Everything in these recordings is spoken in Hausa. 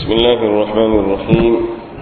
بسم الله الرحمن الرحيم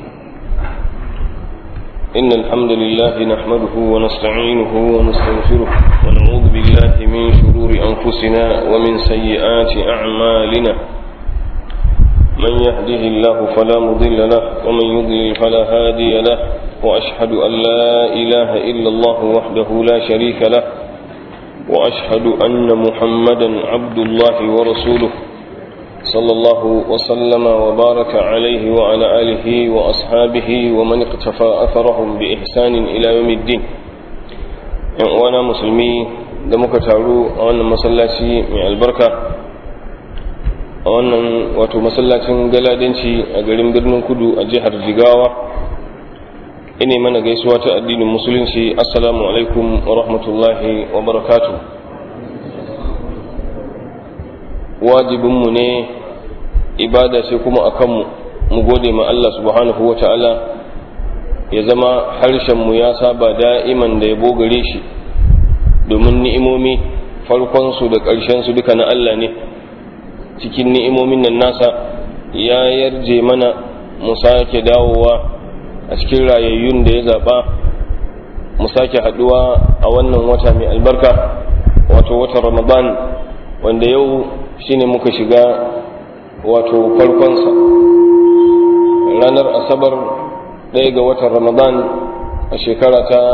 إن الحمد لله نحمده ونستعينه ونستغفره ونعوذ بالله من شرور أنفسنا ومن سيئات أعمالنا من يهده الله فلا مضل له ومن يضلل فلا هادي له وأشهد أن لا إله إلا الله وحده لا شريك له وأشهد أن محمدا عبد الله ورسوله صلى الله وسلم وبارك عليه وعلى آله وأصحابه ومن اقتفى أثرهم بإحسان إلى يوم الدين وأنا مسلمي da muka taru a wannan masallaci mai albarka a wannan wato masallacin galadanci a garin birnin kudu a jihar jigawa ine mana gaisuwa ta addinin musulunci assalamu alaikum wa rahmatullahi wa barakatu wajibinmu ne ibada sai kuma a kanmu mu gode ma Allah subhanahu wa ta'ala ya zama harshenmu ya saba da'iman da ya bogare shi domin ni'imomi farkonsu da ƙarshensu duka na Allah ne cikin ni'imomin nan nasa ya yarje mana mu sake dawowa a cikin rayayyun da ya zaɓa mu sake haɗuwa a wannan wata mai albarka wato watan ramadan wanda yau shine muka shiga wato farkonsa ranar asabar ɗaya ga watan ramadan a shekara ta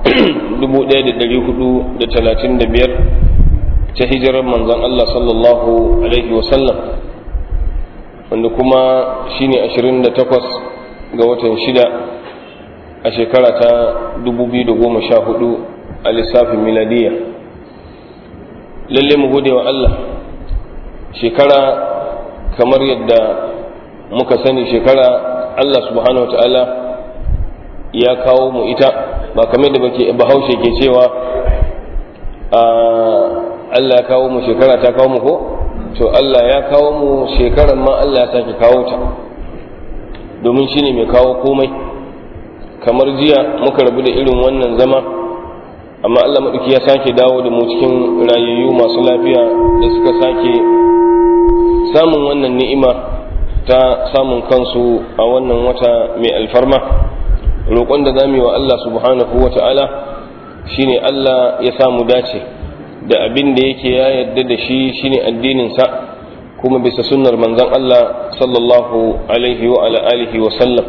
1435 ta hijirar manzan Allah sallallahu alaihi wasallam wanda kuma shine 28 ga watan shida a shekara ta 2014 a lissafin miladiya lalle mu gode wa Allah shekara kamar yadda muka sani shekara Allah subhanahu wa ta'ala ya kawo mu ita ba kamar da bake bahaushe ke cewa Allah ya kawo mu shekara ta kawo mu ko to Allah ya kawo mu shekaran ma Allah ya sake kawo ta domin shine mai kawo komai kamar jiya muka rabu da irin wannan zama amma Allah maɗauki ya sake dawo da mu cikin rayayyu masu lafiya da suka sake samun wannan ni'ima ta samun kansu a wannan wata mai alfarma roƙon da zamu yi wa Allah subhanahu wa ta'ala shine Allah ya samu dace da abin da yake ya yarda da shi shine addininsa kuma bisa sunnar manzon Allah sallallahu alaihi wa ala alihi wa sallam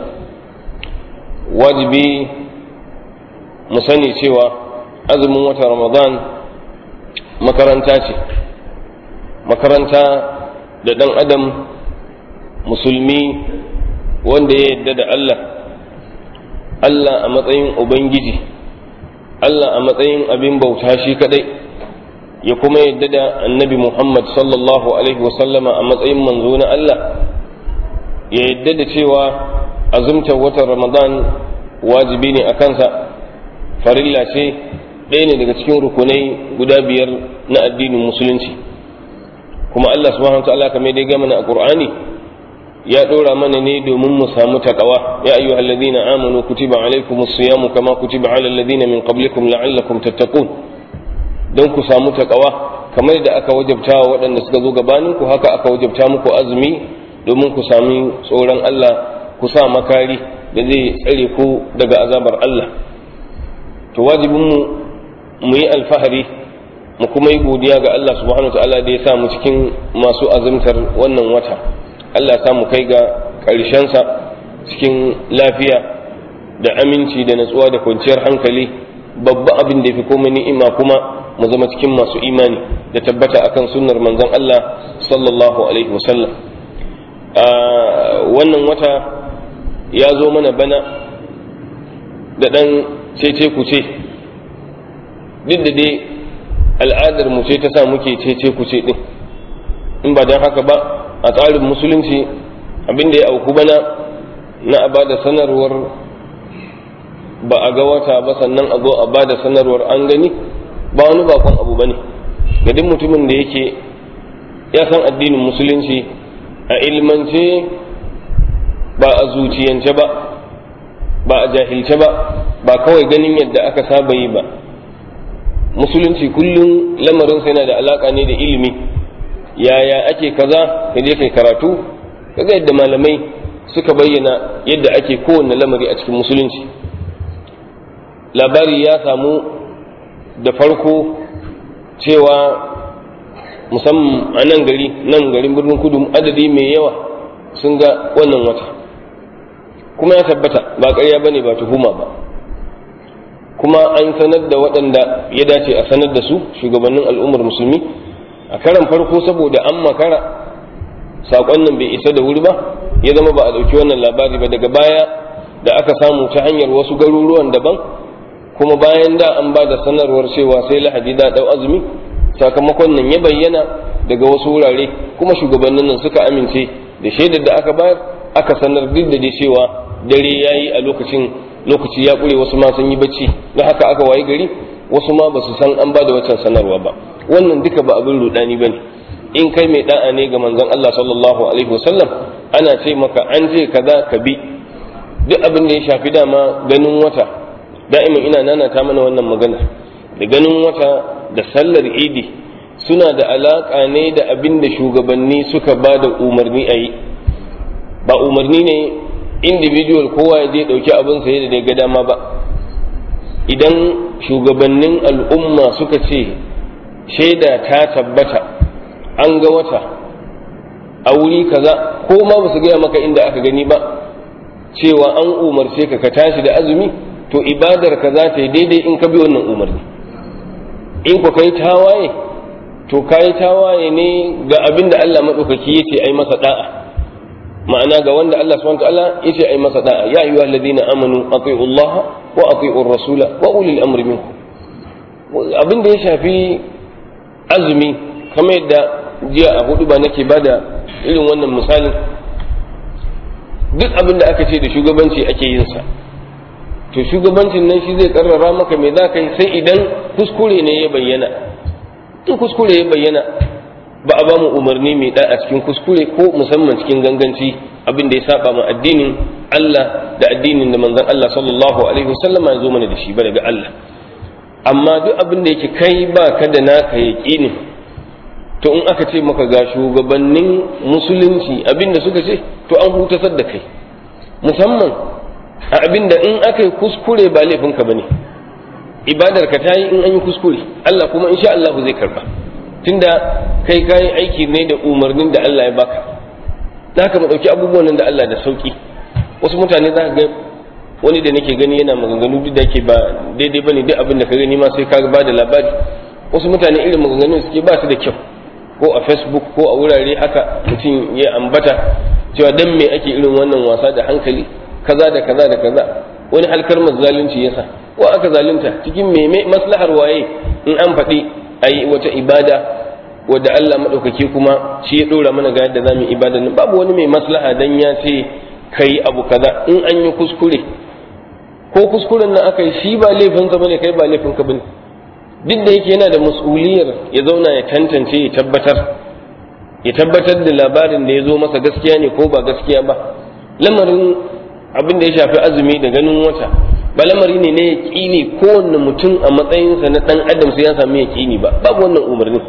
wajibi mu sani cewa azumin wata ramadan makaranta ce makaranta da ɗan adam musulmi wanda ya yarda da Allah Allah a matsayin Ubangiji Allah a matsayin abin bauta shi kadai ya kuma yadda da annabi Muhammad sallallahu Alaihi wasallama a matsayin manzo na Allah ya yadda da cewa azumtar watan Ramadan wajibi ne a kansa farilla ce ɗaya ne daga cikin rukunai guda biyar na addinin musulunci kuma Allah subhanahu wa ta'ala kamar dai gama na a Qur'ani ya ɗora mana ne domin mu samu takawa ya ayyuha alladhina amanu kutiba alaykumus siyamu kama kutiba ala alladhina min qablikum la'allakum tattaqun don ku samu takawa kamar da aka wajabta wa waɗanda suka zo gabanin ku haka aka wajabta muku azumi domin ku sami tsoron Allah ku sa makari da zai tsare ku daga azabar Allah to wajibin mu mu yi alfahari mu kuma yi godiya ga Allah subhanahu wa ta'ala da ya sa mu cikin masu azumtar wannan wata Allah ya mu kai ga ƙarshensa cikin lafiya da aminci da natsuwa da kwanciyar hankali babba abin da ya fi komai ni'ima kuma mu zama cikin masu imani da tabbata akan sunnar manzon Allah sallallahu alaihi wasallam wannan wata ya zo mana bana da ɗan cece kuce duk da dai al'adar mu ce ta sa muke cece kuce din in ba don haka ba a tsarin musulunci abin da ya auku bana na a bada sanarwar ba a ga wata ba sannan a zo a bada sanarwar an gani ba wani bakon abu bane ga duk mutumin da yake ya san addinin musulunci a ilmance ba a zuciyance ba ba a jahilce ba ba kawai ganin yadda aka saba yi ba musulunci kullum lamarinsa yana da alaka ne da ilimi yaya ake kaza ka je kai karatu kaga yadda malamai suka bayyana yadda ake kowanne lamari a cikin musulunci labari ya samu da farko cewa musamman a nan gari nan garin birnin kudu adadi mai yawa sun ga wannan wata kuma ya tabbata ba ƙarya ba ne ba tuhuma ba kuma an sanar da waɗanda ya dace a sanar da su shugabannin al'ummar musulmi a karan farko saboda an makara saƙon nan bai isa da wuri ba ya zama ba a ɗauki wannan labari ba daga baya da aka samu ta hanyar wasu garuruwan daban kuma bayan da an ba da sanarwar cewa sai lahadi da ɗau azumi sakamakon nan ya bayyana daga wasu wurare kuma shugabannin nan suka amince da shaidar da aka bayar aka sanar duk da dai cewa dare ya yi a lokacin lokaci ya ƙure wasu ma sun yi bacci don haka aka wayi gari wasu ma ba su san an ba da waccan sanarwa ba wannan duka ba abin rudani ba ne in kai mai da'a ne ga manzon Allah sallallahu alaihi wasallam ana ce maka an je kaza ka bi duk abin da ya shafi dama ganin wata da'iman ina nanata mana wannan magana da ganin wata da sallar idi suna da alaƙa ne da abin da shugabanni suka ba da umarni a yi ba umarni ne individual kowa ya je ɗauki abin saye da ga dama ba idan shugabannin al'umma suka ce shaida ta tabbata an ga wata a wuri kaza ko ma ba su gaya maka inda aka gani ba cewa an umarce ka ka tashi da azumi to ibadar ka za ta yi daidai in ka bi wannan umarni in ku kai tawaye to kai tawaye ne ga abin da Allah maɗaukaki ya ce ai masa da'a ma'ana ga wanda Allah subhanahu ta'ala ya ce ai masa da'a ya ayyuhal ladina amanu ati'u Allah wa ati'u rasula wa ulil amri minkum abin da ya shafi azumi kamar yadda jiya a hudu ba nake bada irin wannan misalin duk abin da aka ce da shugabanci ake yin sa to shugabancin nan shi zai karrara maka me za ka yi sai idan kuskure ne ya bayyana in kuskure ya bayyana ba a ba mu umarni mai da a cikin kuskure ko musamman cikin ganganci abin da ya saba ma addinin Allah da addinin da manzon Allah sallallahu alaihi wasallam ya zo mana da shi ba daga Allah amma duk abin da yake kai ba ka da naka yaqini to in aka ce maka ga shugabannin musulunci abin da suka ce to an hutasar da kai musamman a abin da in aka yi kuskure ba laifinka ba ne ibadar ka ta yi in an yi kuskure Allah kuma insha Allah zai karba tunda kai kayi aiki ne da umarnin da Allah ya baka za ka ɗauki abubuwan nan da Allah da sauki wasu mutane za ka ga wani da nake gani yana maganganu duk da ke ba daidai bane duk abin da ka gani ma sai ka ba da labari wasu mutane irin maganganun suke ba su da kyau ko a facebook ko a wurare haka mutum ya ambata cewa dan me ake irin wannan wasa da hankali kaza da kaza da kaza wani halkar zalunci yasa ko aka zalunta cikin meme maslahar waye in an faɗi ayi wata ibada wadda Allah madaukake kuma shi ya dora mana ga yadda zamu ibada nan babu wani mai maslaha dan ya ce kai abu kaza in an yi kuskure ko kuskuren nan aka yi shi ba laifinsa bane kai ba laifinka bane duk da yake yana da mas'uliyar ya zauna ya tantance ya tabbatar ya tabbatar da labarin da ya zo masa gaskiya ne ko ba gaskiya ba lamarin abin da ya shafi azumi da ganin wata ba lamari ne na yaƙini kowanne mutum a matsayinsa na ɗan adam sai ya sami yaƙini ba babu wannan umarni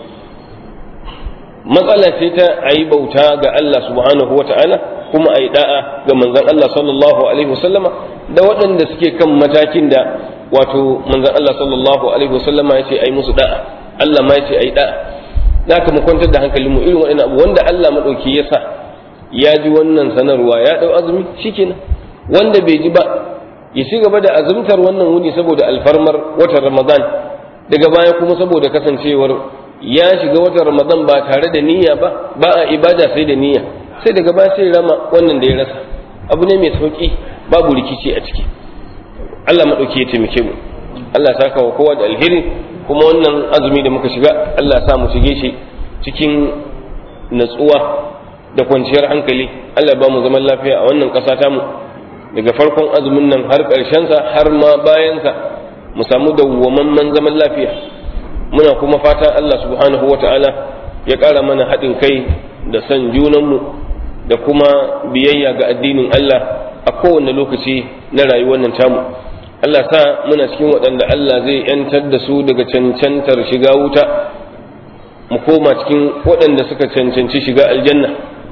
matsala ce ta a yi bauta ga Allah subhanahu wa ta'ala kuma a yi da'a ga manzon Allah sallallahu alaihi wasallama da waɗanda suke kan matakin da wato manzon Allah sallallahu alaihi wasallama ya ce a yi musu da'a Allah ma ya ce a yi da'a za ka mu kwantar da hankalinmu irin waɗannan abu wanda Allah maɗauki ya sa ya ji wannan sanarwa ya ɗau azumi shikenan wanda bai ji ba ya ci gaba da azumtar wannan wuni saboda alfarmar watan ramadan daga baya kuma saboda kasancewar ya shiga watan ramadan ba tare da niyya ba ba a ibada sai da niyya sai daga baya sai rama wannan da ya rasa abu ne mai sauki babu rikici a ciki Allah maɗauki ya taimake mu Allah saka wa kowa da alheri kuma wannan azumi da muka shiga Allah sa mu shige shi cikin natsuwa da kwanciyar hankali Allah ba mu zaman lafiya a wannan ƙasa tamu daga farkon azumin nan har sa har ma bayansa mu samu dawwamamman zaman lafiya muna kuma fata Allah subhanahu wa ta'ala ya ƙara mana haɗin kai da son junanmu da kuma biyayya ga addinin Allah a kowane lokaci na rayuwar nan tamu Allah sa muna cikin waɗanda Allah zai ‘yantar da su daga cancantar shiga wuta mu koma cikin waɗanda suka cancanci shiga aljanna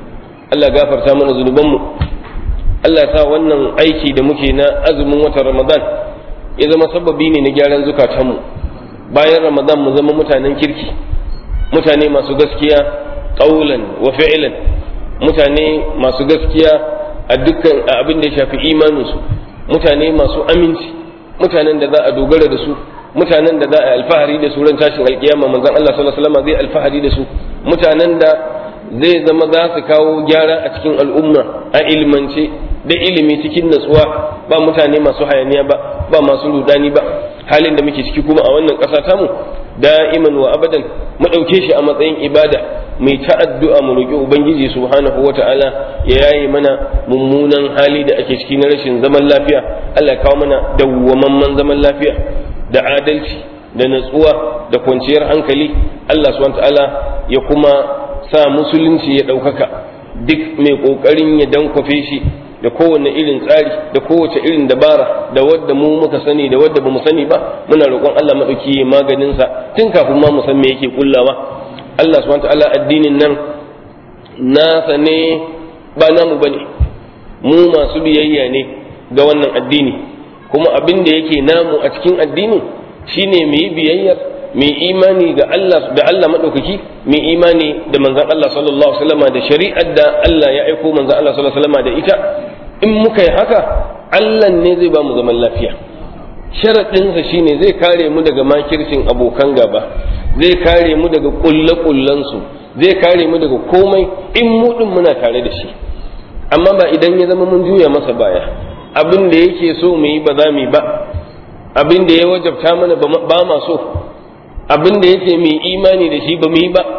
Allah gafarta mana zunubanmu Allah sa wannan aiki da muke na azumin watan Ramadan ya zama sababi ne na gyaran zukatanmu bayan Ramadan mu zama mutanen kirki mutane masu gaskiya ƙaulan wa fi'lan mutane masu gaskiya a dukkan abin da ya shafi imaninsu mutane masu aminci mutanen da za a dogara da su mutanen da za a alfahari da su ran tashin alkiyama manzon Allah sallallahu alaihi wasallam zai alfahari da su mutanen da zai zama za su kawo gyara a cikin al'umma a ilmance da ilimi cikin natsuwa ba mutane masu hayaniya ba ba masu rudani ba halin da muke ciki kuma a wannan ƙasa tamu da'iman wa abadan mu ɗauke shi a matsayin ibada mai ta addu'a mu roƙi ubangiji subhanahu wata'ala ya yaye mana mummunan hali da ake ciki na rashin zaman lafiya Allah ya kawo mana dawwamamman zaman lafiya da adalci da natsuwa da kwanciyar hankali Allah subhanahu wata'ala ya kuma sa musulunci ya ɗaukaka duk mai ƙoƙarin ya dankwafe shi da kowane irin tsari da kowace irin dabara da wadda mu muka sani da wadda bamu sani ba muna roƙon Allah maɗauki maganin sa tun kafin ma mu san me yake kullawa Allah subhanahu ta'ala addinin nan nasa ne ba namu bane mu masu biyayya ne ga wannan addini kuma abin da yake namu a cikin addinin shine mu yi biyayyar mai imani ga Allah da Allah madaukaki mai imani da manzon Allah sallallahu alaihi wasallam da shari'ar da Allah ya aiko manzon Allah sallallahu alaihi wasallam da ita in muka yi haka Allah ne zai ba mu zaman lafiya sharaɗinsa shine zai kare mu daga makircin abokan gaba zai kare mu daga kulle-kullensu zai kare mu daga komai in mu din muna tare da shi amma ba idan ya zama mun juya masa baya abin da yake so mu yi ba za mu yi ba abin da ya wajabta mana ba ma so abin da yake mai imani da shi ba mu yi ba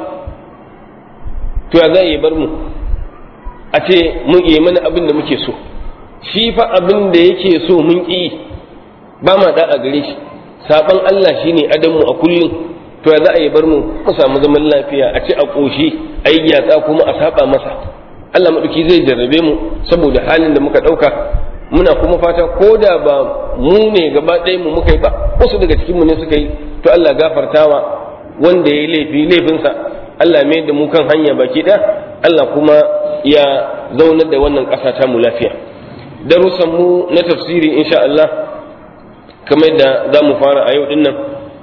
to ya za bar mu a ce mun yi mana abin da muke so shi fa abin da yake so mun ƙi ba ma da a gare shi saban Allah shine adamu a kullum to ya za a yi bar mu mu samu zaman lafiya a ci a ƙoshi a yi gyatsa kuma a saba masa Allah maɗauki zai jarrabe mu saboda halin da muka ɗauka muna kuma fata ko da ba mu ne gaba ɗaya mu muka yi ba wasu daga cikin mu ne suka yi to Allah gafartawa wanda ya laifi laifinsa Allah mai da mu kan hanya baki ɗaya Allah kuma ya zaunar da wannan ƙasa ta mu lafiya darussan mu na tafsiri insha Allah kamar da za mu fara a yau din nan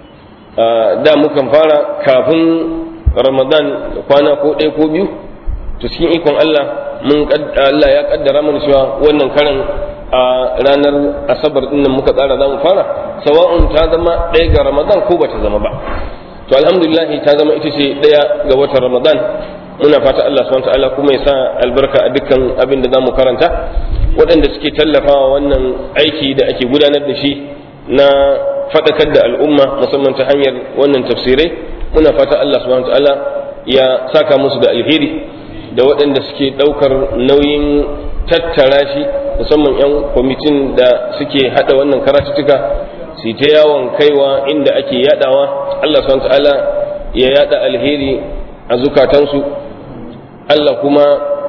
da mukan fara kafin Ramadan da kwana ko ɗaya ko biyu to cikin ikon Allah mun Allah ya kaddara mana cewa wannan karan a ranar asabar din nan muka tsara za mu fara sawa'un ta zama ɗaya ga Ramadan ko bata zama ba to alhamdulillah ta zama ita ce ɗaya ga watan Ramadan muna fata Allah subhanahu ta'ala kuma ya sa albarka a dukkan abin da zamu karanta waɗanda suke tallafawa wannan aiki da ake gudanar da shi na faɗakar da al'umma musamman ta hanyar wannan tafsirai muna fata Allah subhanahu ta'ala ya saka musu da alheri da waɗanda suke ɗaukar nauyin tattara shi musamman 'yan kwamitin da suke haɗa wannan karatuttuka su ta yawon kaiwa inda ake yadawa Allah subhanahu ta'ala ya yada alheri a zukatansu Allah kuma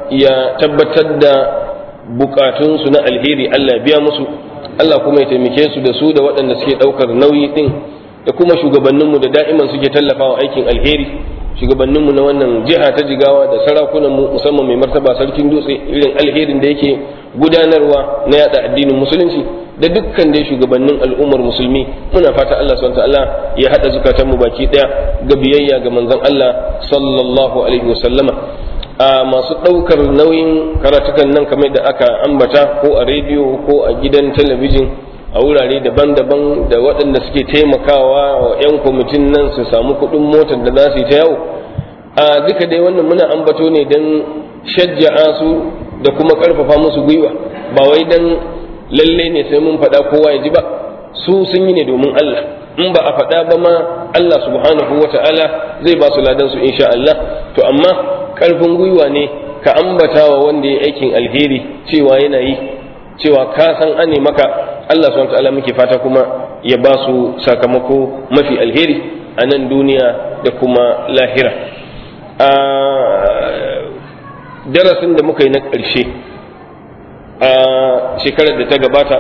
ya tabbatar da bukatunsu na alheri Allah ya biya musu Allah kuma ya taimake su da su da waɗanda suke ɗaukar nauyi ɗin da kuma shugabanninmu da da'iman suke tallafawa aikin alheri shugabanninmu na wannan jiha ta jigawa da sarakunanmu musamman mai martaba sarkin dutse irin alherin da yake gudanarwa na yada addinin musulunci da dukkan dai shugabannin al'ummar musulmi muna fata Allah subhanahu ta'ala ya hada zukatanmu baki daya ga biyayya ga manzon Allah sallallahu alaihi wasallama a masu ɗaukar nauyin karatukan nan kamar da aka ambata ko a rediyo ko a gidan talabijin a wurare daban-daban da waɗanda suke taimakawa wa 'yan kwamitin nan su samu kuɗin motar da za su yi ta yau a duka dai wannan muna ambato ne don shajja'a su da kuma ƙarfafa musu gwiwa ba wai don lalle ne sai mun faɗa kowa ya ji ba su sun yi ne domin Allah in ba a faɗa ba ma Allah subhanahu wa ta'ala zai ba su ladan su insha Allah to amma ƙarfin gwiwa ne ka ambata wa wanda ya aikin alheri cewa yana yi cewa ka san ane maka Allah subhanahu ta'ala muke fata kuma ya ba su sakamako mafi alheri a nan duniya da kuma lahira a darasin da muka yi na ƙarshe a shekarar da ta gabata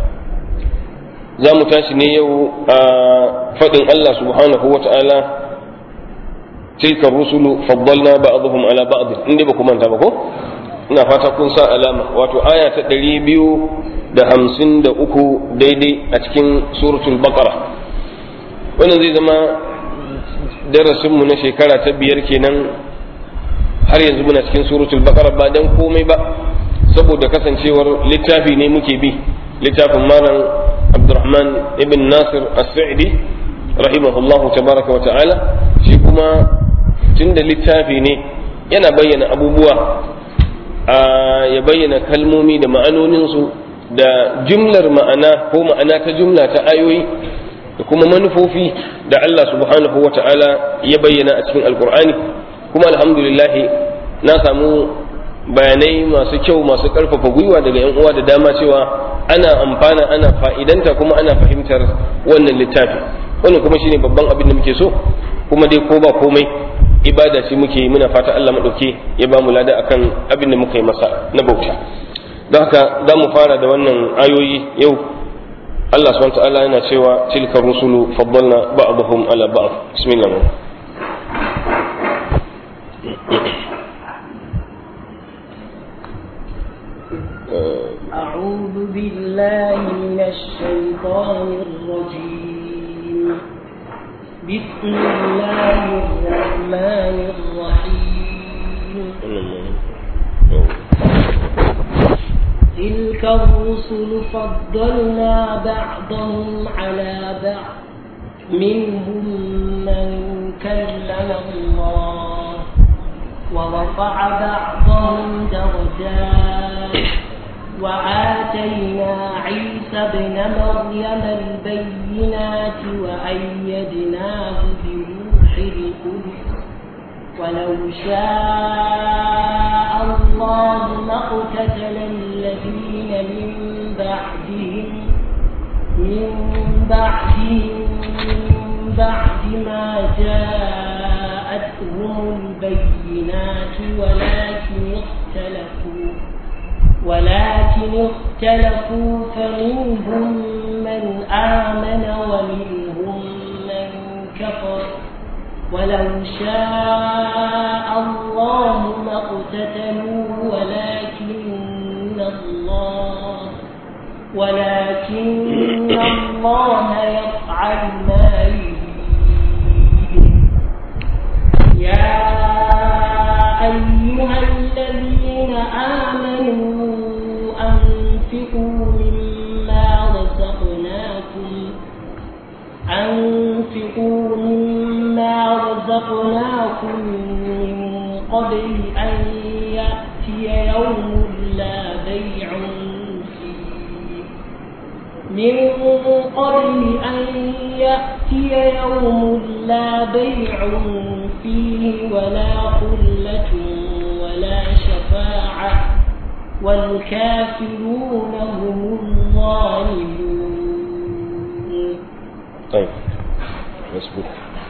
za mu tashi ne yau a faɗin Allah subhanahu wa ta'ala tilka rusulu faddalna ba'dhum ala ba'd inda ba ku manta ba ko ina fata kun sa alama wato aya ta ɗari biyu da hamsin da uku daidai a cikin suratul baqara wannan zai zama darasinmu na shekara ta biyar kenan har yanzu muna cikin suratul baqara ba dan komai ba saboda kasancewar littafi ne muke bi littafin malam abdurrahman ibn nasir as-sa'idi rahimahullahu tabaraka wa ta'ala shi kuma tunda littafi ne yana bayyana abubuwa ya bayyana kalmomi da ma'anoninsu da jumlar ma'ana ko ma'ana ta jumla ta ayoyi da kuma manufofi da Allah subhanahu wa ta'ala ya bayyana a cikin alkur'ani kuma alhamdulillah na samu bayanai masu kyau masu ƙarfafa gwiwa daga yan uwa da dama cewa ana amfana ana fa'idanta kuma ana fahimtar wannan littafi wannan kuma shine babban abin da muke so kuma dai ko ba komai ibada ce muke muna fata Allah maɗauke ya ba mu lada akan abin da muka yi masa na bauta don haka za mu fara da wannan ayoyi yau Allah subhanahu ta'ala yana cewa tilka rusulu faddalna ba'dahum ala ba'd bismillah أعوذ بالله من الشيطان الرجيم بسم الله الرحمن الرحيم تلك الرسل فضلنا بعضهم على بعض منهم من كلم الله ورفع بعضهم درجات وآتينا عيسى ابن مريم البينات وأيدناه بروح القدس ولو شاء الله ما اقتتل الذين من بعدهم من بعدهم من بعد ما جاءتهم البينات ولكن اختلفوا ولكن اختلفوا فمنهم من آمن ومنهم من كفر ولو شاء الله ما اقتتلوا ولكن الله ولكن الله يفعل ما يريد يا أيها الذين آمنوا أنفقوا مما رزقناكم أنفقوا مما رزقناكم من قبل أن يأتي يوم لا بيع فيه من قبل أن يأتي يوم لا بيع فيه ولا خلة ولا شفاعة والكافرون هم الظالمون طيب مسبوق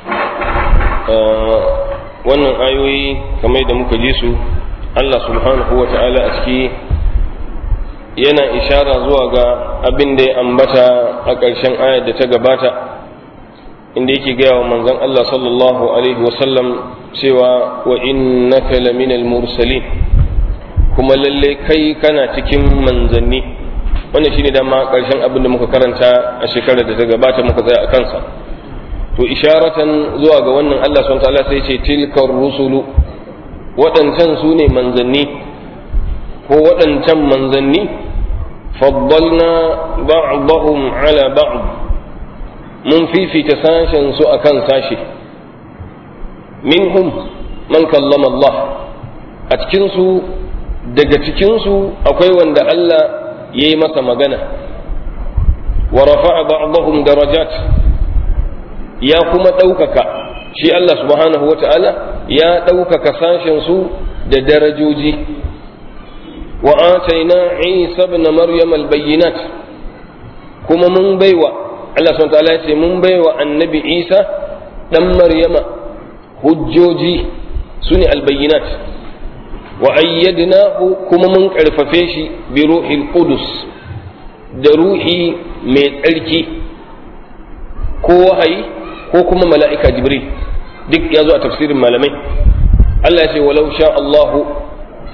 wannan ayoyi kamar da muka ji su Allah subhanahu wa ta'ala a ciki yana ishara zuwa ga abin da ya ambata a ƙarshen ayar da ta gabata inda yake gaya wa manzon Allah sallallahu alaihi wasallam cewa wa innaka laminal mursalin kuma lalle kai kana cikin manzanni wannan shine dama ƙarshen abin da muka karanta a shekarar da ta gabata muka tsaya a kansa to isharatan zuwa ga wannan Allah subhanahu ta'ala sai ce tilkar rusulu waɗancan su ne manzanni ko waɗancan manzanni faddalna ba'dahum ala ba'd mun fifita sashen su akan sashe minhum man kallama Allah a cikin su daga cikin su akwai wanda Allah ya yi masa magana wa rafa'a ba'dahum darajat ya kuma ɗaukaka shi Allah subhanahu wa ta'ala ya ɗaukaka sashen su da darajoji wa ataina Isa ibn Maryam al-bayyinat kuma mun baiwa Allah subhanahu wa ta'ala ya ce mun baiwa annabi Isa dan Maryama hujjoji sune al-bayyinat wa ayyadnahu kuma mun karfafe shi bi ruhil qudus da ruhi mai tsarki ko wahayi ko kuma mala'ika jibril duk ya zo a tafsirin malamai Allah ya ce walau sha Allahu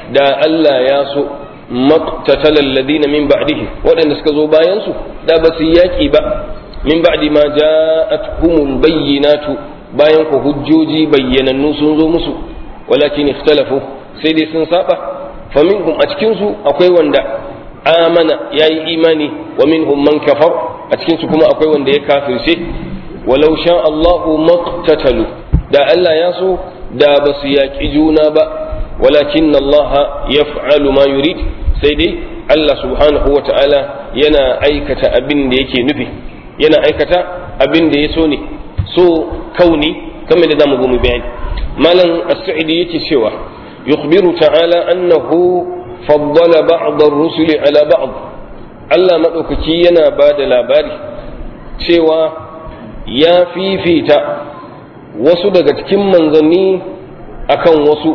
da Allah ya so maqtatala alladhina min ba'dihi waɗanda suka zo bayan su da ba su yaki ba min ba'di ma ja'atuhumul bayyinatu bayan ku hujjoji bayyanannu sun zo musu walakin ikhtalafu sai dai sun saba fa minhum a cikin su akwai wanda amana yayi imani wa minhum man kafar a cikin su kuma akwai wanda ya kafirce walau sha Allahu maqtatalu da Allah ya so da ba su yaƙi juna ba walakin Allah yaf'alu ma yurid sai dai Allah subhanahu wa ta'ala yana aikata abin da yake nufi yana aikata abin da ya so ne so kauni kamar da zamu zo mu bayani malam as-sa'idi yake cewa yukhbiru ta'ala annahu faddala ba'd ar-rusuli ala ba'd Allah madaukaki yana ba da labari cewa ya fifita wasu daga cikin manzanni akan wasu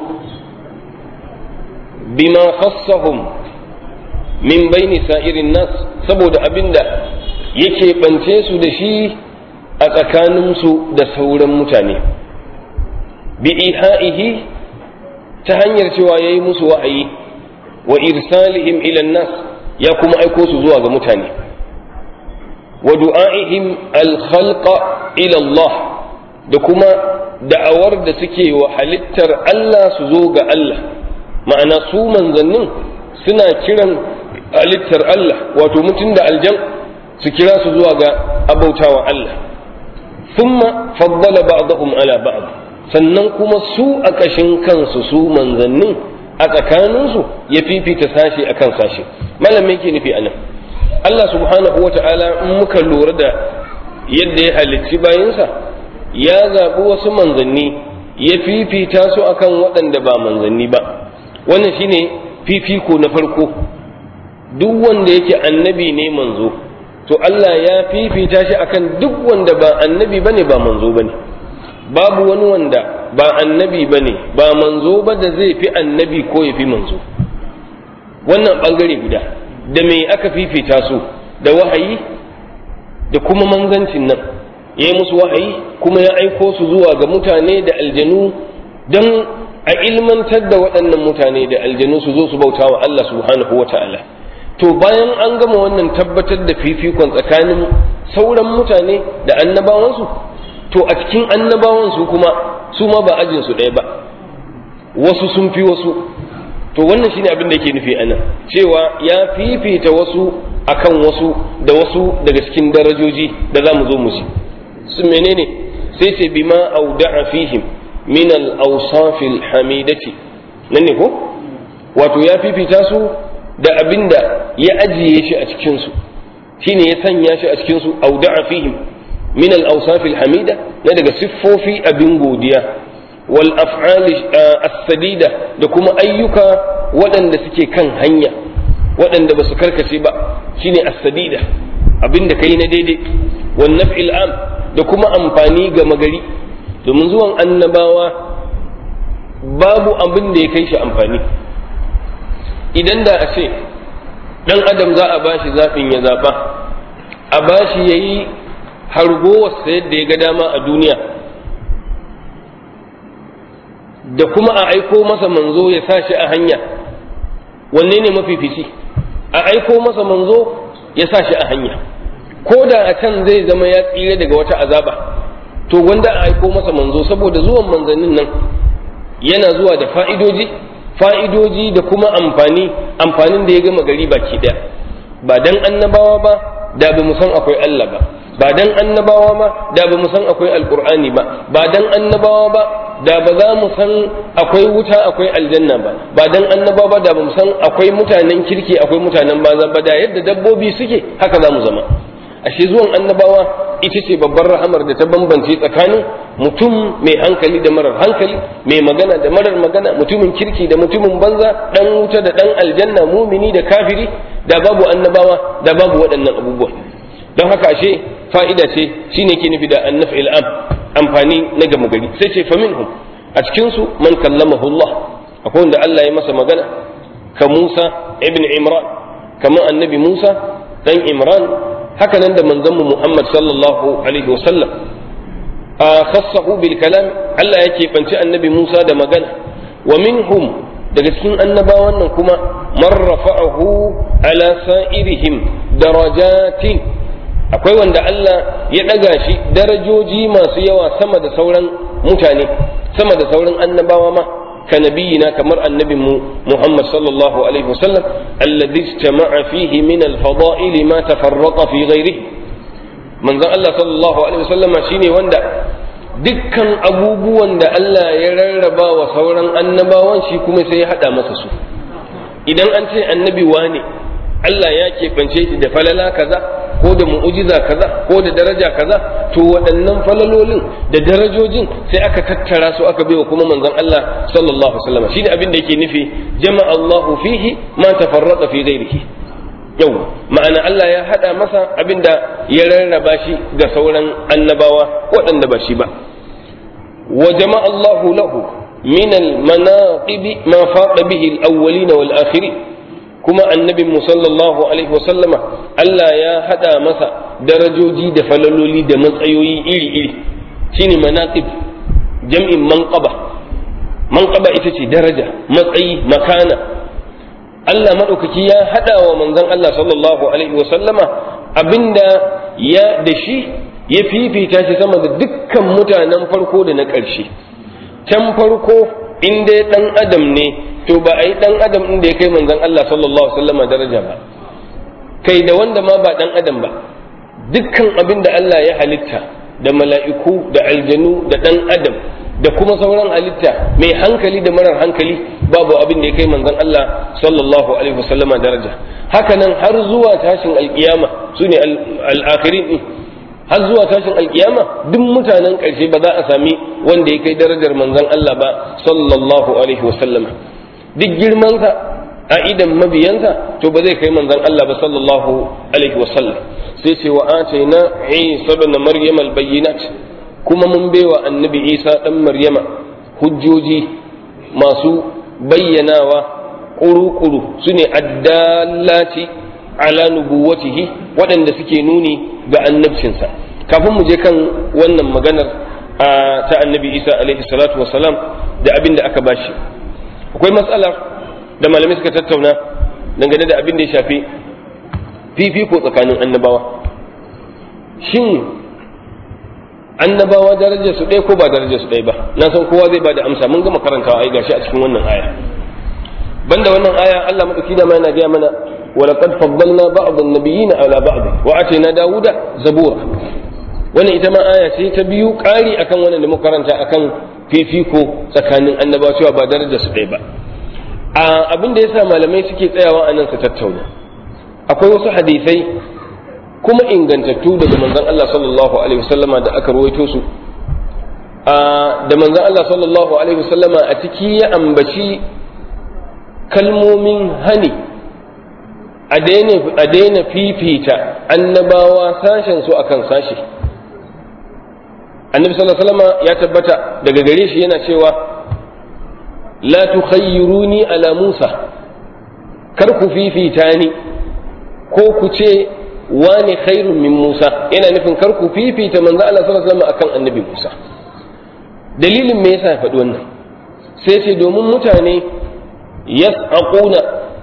bima khassahum min baini sa'irin nas saboda abinda yake bance su da shi a tsakaninsu da sauran mutane bi iha'ihi ta hanyar cewa ya yi musu wa'ayi wa irsalihim ila nas ya kuma aiko su zuwa ga mutane wa du'a'ihim al-khalqa ila Allah da kuma da'awar da suke wa halittar Allah su zo ga Allah ma'ana su manzannin suna kiran halittar Allah wato mutum da aljan su kira su zuwa ga abautawa Allah thumma faddala ba'dahum ala ba'd sannan kuma su a kashin kansu su manzannin a tsakaninsu ya fifita sashi akan sashi malam me yake nufi anan Allah subhanahu wata'ala in muka lura da yadda ya halicci bayinsa ya zaɓi wasu manzanni ya fifita su akan waɗanda ba manzanni ba wannan shine fifiko na farko duk wanda yake annabi ne manzo to Allah ya fifita shi akan duk wanda ba annabi bane ba manzo bane babu wani wanda ba annabi bane ba manzo ba da zai fi annabi ko ya fi manzo wannan bangare guda da me aka fifita su da wahayi da kuma manzancin nan ya yi musu wahayi kuma ya aiko su zuwa ga mutane da aljanu don a ilmantar da waɗannan mutane da aljanu su zo su bauta wa Allah subhanahu wa ta'ala to bayan an gama wannan tabbatar da fifikon tsakanin sauran mutane da annabawansu to a cikin annabawansu kuma su ma ba ajinsu ɗaya ba wasu sun fi wasu to wannan shine abin da yake nufi anan cewa ya fifita wasu akan wasu da wasu daga cikin darajoji da za mu zo mu ci su menene sai ce bima auda'a fihim min al-awsaf al-hamidati nan ne ko wato ya fifita su da abin da ya ajiye shi a cikin su shine ya sanya shi a cikin su auda'a fihim min al-awsaf al-hamida na daga siffofi abin godiya wal af'al as-sadida da kuma ayyuka waɗanda suke kan hanya waɗanda ba su karkace ba shine as-sadida abin da kai na daidai wan naf'il am da kuma amfani ga magari domin zuwan annabawa babu abin da ya kai shi amfani idan da a ce ɗan adam za a bashi zaɓin ya zaɓa a bashi ya yi hargowarsa yadda ya ga dama a duniya da kuma a aiko masa manzo ya sa shi a hanya wanne ne mafifici a aiko masa manzo ya sa shi a hanya ko da a can zai zama ya tsira daga wata azaba to wanda a aiko masa manzo saboda zuwan manzannin nan yana zuwa da fa'idoji fa'idoji da kuma amfani amfanin da ya gama gari baki daya ba dan annabawa ba da ba mu san akwai Allah ba ba dan annabawa ma da ba mu san akwai alqur'ani ba ba dan annabawa ba da ba za mu san akwai wuta akwai aljanna ba ba dan annabawa ba da ba mu san akwai mutanen kirki akwai mutanen banza ba da yadda dabbobi suke haka za mu zama ashe zuwan annabawa ita ce babbar rahamar da ta bambance tsakanin mutum mai hankali da marar hankali mai magana da marar magana mutumin kirki da mutumin banza dan wuta da dan aljanna mumini da kafiri da babu annabawa da babu waɗannan abubuwa don haka ashe fa'ida ce shine ke nufi da annaf am amfani na gama gari sai ce faminhum a cikin su man kallamahu Allah akwai wanda Allah ya masa magana ka Musa ibn Imran kamar annabi Musa dan Imran haka nan da manzanmu Muhammad sallallahu alaihi wasallam a khassahu bil kalam Allah yake banci annabi Musa da magana wa minhum daga cikin annabawan nan kuma man rafa'ahu ala sa'irihim darajatin akwai wanda Allah ya ɗaga shi darajoji masu yawa sama da sauran mutane sama da sauran annabawa ma ka nabiyina kamar annabinmu Muhammad sallallahu alaihi wasallam alladhi istama'a fihi min al-fada'il ma tafarraqa fi ghairihi manzon Allah sallallahu alaihi wasallama shine wanda dukkan abubuwan da Allah ya rarraba wa sauran annabawan shi kuma sai ya hada masa su idan an ce annabi wane Allah ya keɓance shi da falala kaza ko da mu'ujiza kaza ko da daraja kaza to waɗannan falalolin da darajojin sai aka tattara su aka baiwa kuma manzon Allah sallallahu alaihi wasallam shine abin da yake nufi jama'a Allahu fihi ma tafarraqa fi ghairihi yau ma'ana Allah ya hada masa abin da ya rarraba shi ga sauran annabawa waɗanda ba shi ba wa jama'a Allahu lahu min al-manaqib ma faqa bihi al-awwalin wal akhirin kuma annabin mu sallallahu alaihi wasallama Allah ya hada masa darajoji da falaloli da matsayoyi iri-iri shine manaqib jam'in manqaba manqaba ita ce daraja matsayi makana Allah madaukaki ya hada wa manzon Allah sallallahu alaihi wasallama abinda ya da shi ya fifita shi sama da dukkan mutanen farko da na ƙarshe can farko in dai dan adam ne to ba a yi dan adam din da ya kai manzon Allah sallallahu alaihi wasallam daraja ba kai da wanda ma ba dan adam ba dukkan abin da Allah ya halitta da mala'iku da aljanu da dan adam da kuma sauran halitta mai hankali da marar hankali babu abin da ya kai manzon Allah sallallahu alaihi wasallama daraja haka nan har zuwa tashin alkiyama sune al-akhirin din har zuwa tashin alkiyama duk mutanen ƙarshe ba za a sami wanda ya kai darajar manzon Allah ba sallallahu alaihi wasallama duk girmansa a idan mabiyansa to ba zai kai manzon Allah ba sallallahu alaihi wasallam sai ce wa ataina Isa ibn Maryam al-bayyinat kuma mun baiwa annabi Isa dan Maryama hujjoji masu bayyanawa kuru-kuru sune addallati ala nubuwatihi waɗanda suke nuni ga annabcinsa kafin mu je kan wannan maganar ta annabi Isa alaihi salatu wasalam da abin da aka bashi akwai matsalar da malamai suka tattauna dangane da abin da ya shafi fifiko tsakanin annabawa shin annabawa darajar su ɗaya ko ba darajar su ɗaya ba na san kowa zai bada amsa mun gama karantawa ai gashi a cikin wannan aya banda wannan aya Allah madauki da ma yana gaya mana wa laqad faddalna ba'd an-nabiyyin ala ba'd wa atayna dawuda zabura wannan ita ma aya ce ta biyu ƙari akan wannan da muka karanta akan fifiko tsakanin annabawa cewa ba darajar su ɗaya ba a abin da yasa malamai suke tsayawa a nan su tattauna akwai wasu hadisai kuma ingantattu daga manzon Allah sallallahu alaihi wasallama da aka ruwaito su da manzon Allah sallallahu alaihi wasallama a ciki ya ambaci kalmomin hani a daina fifita annabawa sashen su akan sashi annabi sallallahu alaihi wasallama ya tabbata daga gare shi yana cewa la tukhayyiruni ala Musa kar ku fifita ni ko ku ce wani khairun min Musa yana nufin kar ku fifita manzo Allah sallallahu alaihi wasallam akan annabi Musa dalilin me yasa ya faɗi wannan sai ce domin mutane yas'aquna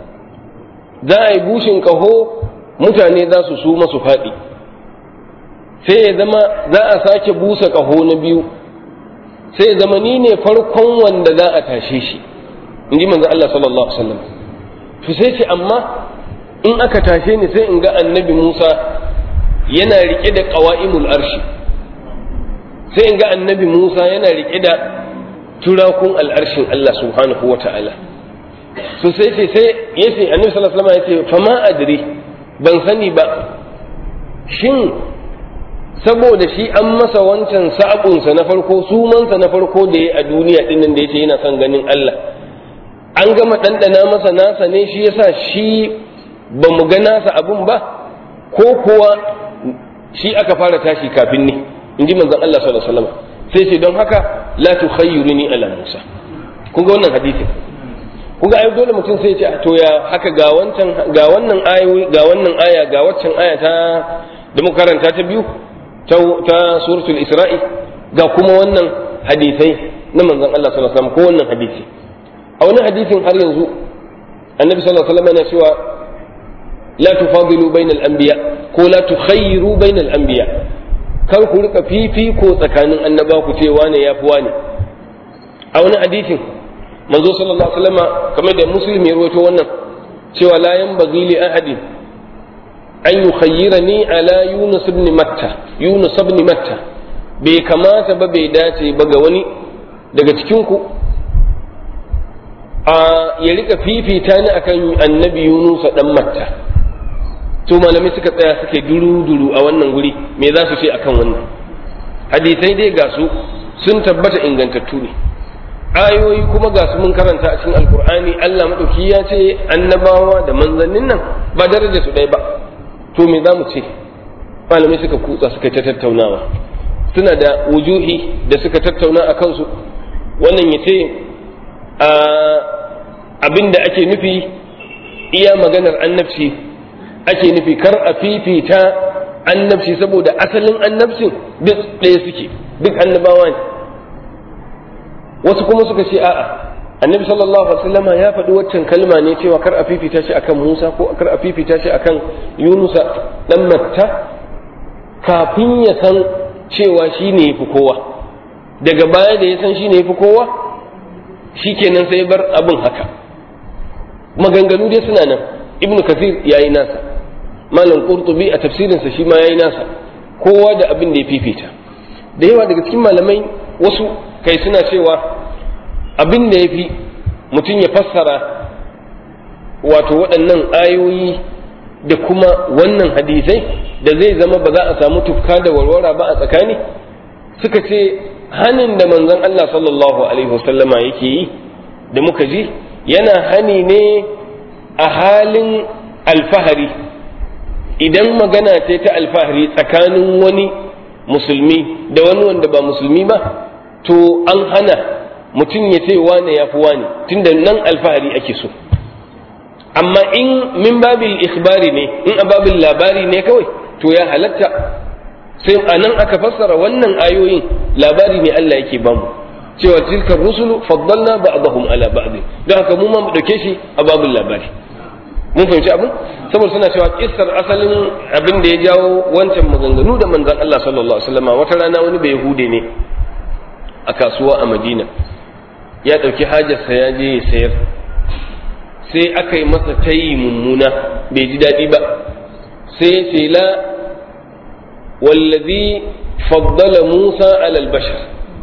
za a yi bushin kaho mutane za su su masu faɗi sai ya zama za a sake busa kaho na biyu sai ya zama ni ne farkon wanda za a tashe shi in ji manzo Allah sallallahu alaihi wasallam to sai ce amma in aka tashe ni sai in ga annabi Musa yana rike da qawa'imul arshi sai in ga annabi Musa yana rike da turakun al'arshin Allah subhanahu wa ta'ala so sai ce sai yace annabi sallallahu alaihi wasallam yace fama adri ban sani ba shin saboda shi an masa wancan sa'abunsa na farko sumansa na farko da ya a duniya dinnan da yace yana son ganin Allah an gama ɗanɗana masa nasa ne shi yasa shi ba mu ga nasa abun ba ko kuwa shi aka fara tashi kafin ni in ji manzon Allah sallallahu alaihi wasallam sai ce don haka la tukhayyiruni ala Musa kun ga wannan hadisi kun ga ai dole mutum sai ya ce to ya haka ga wancan ga wannan ayoyi ga wannan aya ga waccan aya ta da muka karanta ta biyu ta suratul isra'i ga kuma wannan hadisai na manzon Allah sallallahu alaihi wasallam ko wannan hadisi a wani hadisin har yanzu annabi sallallahu alaihi wasallam yana cewa la tufadilu bainal anbiya ko la tukhayyiru bainal anbiya kar ku rika fifiko tsakanin annaba ku ce wane yafi wane a wani hadisin manzo sallallahu alaihi wasallam kamar da muslim ya rawaito wannan cewa la yanbaghi li ahadin an yukhayyirani ala yunus ibn matta yunus ibn matta bai kamata ba bai dace ba ga wani daga cikin ku a ya rika fifita ni akan annabi yunus dan matta to malamai suka tsaya suke duru-duru a wannan guri me za su ce akan wannan hadisai dai ga su sun tabbata ingantattu ne ayoyi kuma ga su mun karanta a cikin alkur'ani Allah madauki ya ce annabawa da manzannin nan ba daraja su ɗaya ba to me za mu ce malamai suka kutsa suka ta tattaunawa suna da wujuhi da suka tattauna a kansu wannan ya ce abin da ake nufi iya maganar annabci ake nufi kar a fifita annabci saboda asalin annabcin duk ɗaya suke duk annabawa ne wasu kuma suka ce a'a annabi sallallahu alaihi wasallama ya faɗi waccan kalma ne cewa kar a fifita shi akan Musa ko kar a fifita shi akan Yunusa dan Matta kafin ya san cewa shi ne yafi kowa daga baya da ya san shi ne yafi kowa shikenan sai bar abin haka maganganu dai suna nan ibnu kathir yayi nasa malam qurtubi a tafsirinsa shi ma yayi nasa kowa da abin da ya fifita da yawa daga cikin malamai wasu kai suna cewa abin da ya fi mutum ya fassara wato waɗannan ayoyi da kuma wannan hadisai da zai zama ba za a samu tufka da warwara ba a tsakani suka ce hanin da manzon Allah sallallahu alaihi wasallama yake yi da muka ji yana hani ne a halin alfahari idan magana ce ta alfahari tsakanin wani musulmi da wani wanda ba musulmi ba to an hana mutum ya ce wane ya fi wane tunda nan alfahari ake so amma in min babil ikhbari ne in a babil labari ne kawai to ya halatta sai a nan aka fassara wannan ayoyin labari ne Allah yake bamu cewa tilka rusulu faddalna ba'dahum ala ba'd don haka mu ma mu dauke shi a babul labari mun fahimci abin saboda suna cewa kissar asalin abin da ya jawo wancan maganganu da manzon Allah sallallahu alaihi wasallam wata rana wani bai hude ne a kasuwa a Madina ya dauki hajarsa ya je ya sayar sai aka yi masa tayi mummuna bai ji daɗi ba sai ya ce la wallazi faddala Musa alal bashar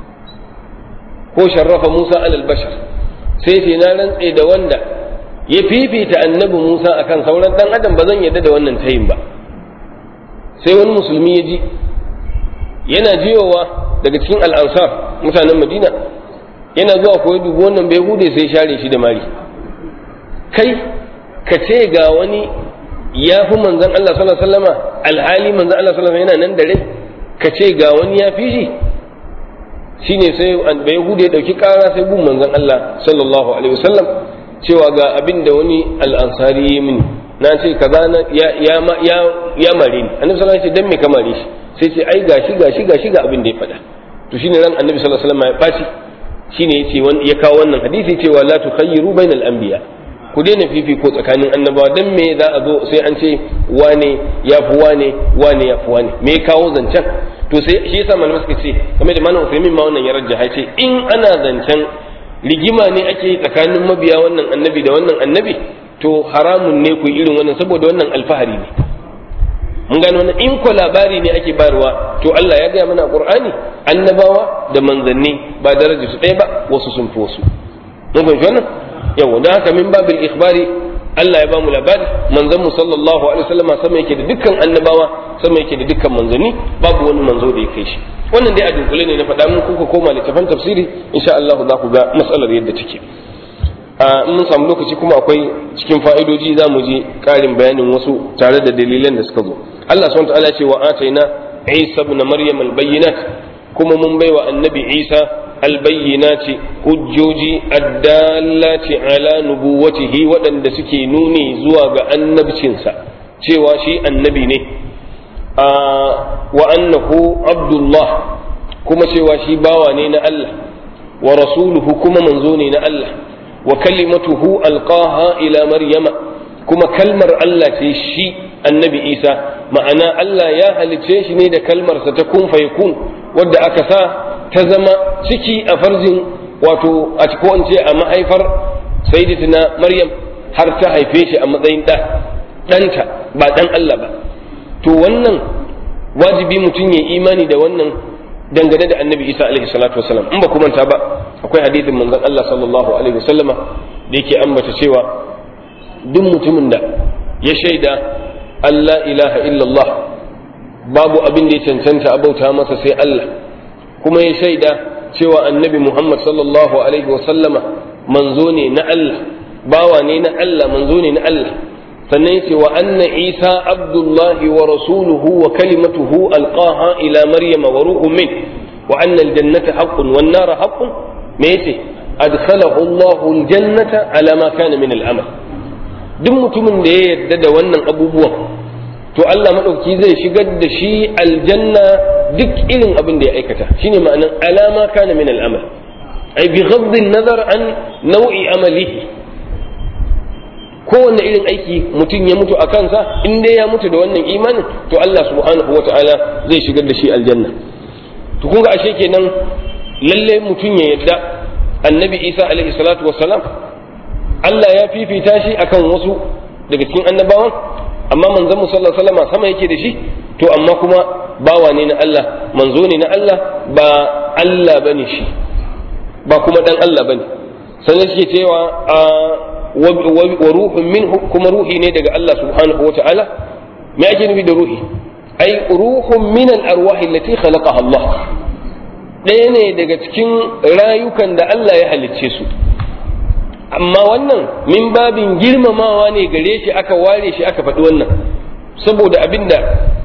ko sharrafa Musa alal bashar sai ce na rantse da wanda ya fifita annabi Musa akan sauran dan adam ba zan yarda da wannan tayin ba sai wani musulmi ya ji yana jiyowa daga cikin al'ansar mutanen Madina yana zuwa koyi dubu wannan bai hude sai share shi da mari kai ka ce ga wani ya fi manzan Allah sallallahu alaihi wasallama alhali manzan Allah sallallahu alaihi yana nan da rai ka ce ga wani ya fi shi shine sai bai hude ya dauki kara sai gun manzan Allah sallallahu alaihi wasallam cewa ga abin da wani al'ansari ya mini na ce kaza na ya ya ya ya mare ni annabi sallallahu alaihi wasallam dan me ka mare shi sai ce ai gashi gashi gashi ga abin da ya faɗa to shine ran annabi sallallahu alaihi wasallam ya baci shine yace ya kawo wannan hadisi cewa la tukhayyiru bainal anbiya ku daina fifiko tsakanin annabawa dan me za a zo sai an ce wane ya fi wane wane ya fi wane me kawo zancen to sai shi yasa malamai suka ce kamar da malam Usaimin ma wannan ya rajjaha ce in ana zancen rigima ne ake yi tsakanin mabiya wannan annabi da wannan annabi to haramun ne ku irin wannan saboda wannan alfahari ne mun gano wannan in ko labari ne ake bayarwa to Allah ya gaya mana a Qur'ani annabawa da manzanni ba daraja su ɗaya ba wasu sun fi wasu mun fahimci wannan yawa don haka min babil ikhbari Allah ya bamu labari manzon mu sallallahu alaihi wasallam sama yake da dukkan annabawa sama yake da dukkan manzanni babu wani manzo da ya kai shi wannan dai a dunkule ne na faɗa mun kuka koma littafan tafsiri insha Allah za ku ga matsalar yadda take a mun samu lokaci kuma akwai cikin fa'idoji za mu ji ƙarin bayanin wasu tare da dalilan da suka zo Allah subhanahu wa ta'ala ce wa ataina Isa ibn Maryam al-bayyinat kuma mun baiwa annabi Isa albayyinati hujjoji addallati ala nubuwatihi waɗanda suke nuni zuwa ga annabcinsa cewa shi annabi ne wa annahu abdullah kuma cewa shi bawa ne na Allah wa rasuluhu kuma manzo ne na Allah wa kalimatuhu alqaha ila maryama kuma kalmar Allah ce shi annabi Isa ma'ana Allah ya halice shi ne da kalmarsa ta kun fayakun wadda aka sa ta zama ciki a farjin wato a ko in ce a mahaifar sayyidatina Maryam har ta haife shi a matsayin ɗa ɗanta ba ɗan Allah ba to wannan wajibi mutum ya imani da wannan dangane da annabi isa alaihi salatu wasalam in ba ku manta ba akwai hadithin manzon Allah sallallahu alaihi wasallama da yake ambata cewa duk mutumin da ya shaida Allah ilaha illallah babu abin da ya cancanta a bauta masa sai Allah kuma ya shaida cewa annabi Muhammad sallallahu alaihi wasallama manzo ne na Allah bawa ne na Allah manzo ne na Allah sannan yace wa anna isa abdullahi wa rasuluhu wa kalimatuhu alqaha ila maryama wa ruhun min wa anna aljannata haqqun wan nara haqqun me yace adkhalahu Allah aljannata ala ma kana min al'amal duk mutumin da ya yarda da wannan abubuwan to Allah madauki zai shigar da shi aljanna duk irin abin da ya aikata shine ma'anan alama kana min al'amal ai bi ghadd an-nazar an nau'i amalihi kowanne irin aiki mutum ya mutu a kansa in dai ya mutu da wannan imanin to Allah subhanahu wa ta'ala zai shigar da shi aljanna to kun ga ashe kenan lalle mutum ya yadda annabi isa alaihi salatu wassalam Allah ya fifita shi akan wasu daga cikin annabawan amma manzon mu sallallahu alaihi wasallam sama yake da shi to amma kuma bawa ne na Allah manzo ne na Allah ba Allah bane shi ba kuma dan Allah bane sannan shi cewa a wa ruhun minhu kuma ruhi ne daga Allah subhanahu wa ta'ala me ake nufi da ruhi ai ruhun min al-arwah allati khalaqaha Allah ɗaya ne daga cikin rayukan da Allah ya halicce su amma wannan min babin girmamawa ne gare shi aka ware shi aka faɗi wannan saboda abinda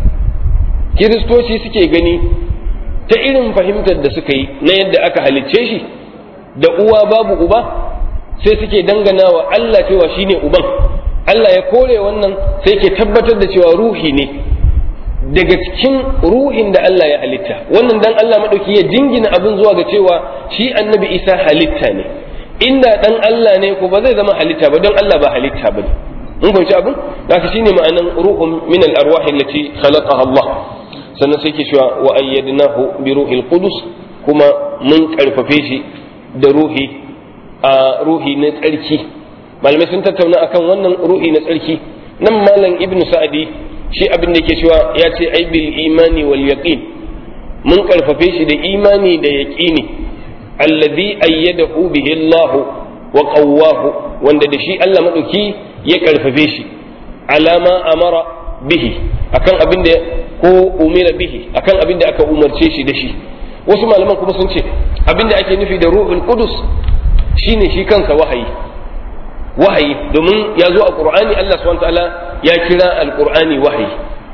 kiristoci suke gani ta irin fahimtar da suka yi na yadda aka halicce shi da uwa babu uba sai suke dangana wa Allah cewa shine uban Allah ya kore wannan sai ke tabbatar da cewa ruhi ne daga cikin ruhin da Allah ya halitta wannan dan Allah madauki ya jingina abin zuwa ga cewa shi annabi Isa halitta ne inda dan Allah ne ko ba zai zama halitta ba don Allah ba halitta ba ne in kun ci abin haka shine ma'anan ruhun min al-arwah allati khalaqaha Allah sannan sai ke cewa wa ayyadnahu bi ruhil qudus kuma mun karfafe shi da ruhi a ruhi na tsarki malamai sun tattauna akan wannan ruhi na tsarki nan malam ibnu sa'adi shi abin da ke cewa ya ce ai bil imani wal yaqin mun karfafe shi da imani da yaqini alladhi ayyadahu bihi Allah wa qawwahu wanda da shi Allah madauki ya karfafe shi alama amara bihi akan abin da ko umira bihi akan abin da aka umarce shi da shi wasu malaman kuma sun ce abin da ake nufi da ruhul qudus shine shi kansa wahayi wahayi domin ya zo a qur'ani Allah subhanahu ta'ala ya kira alqur'ani wahayi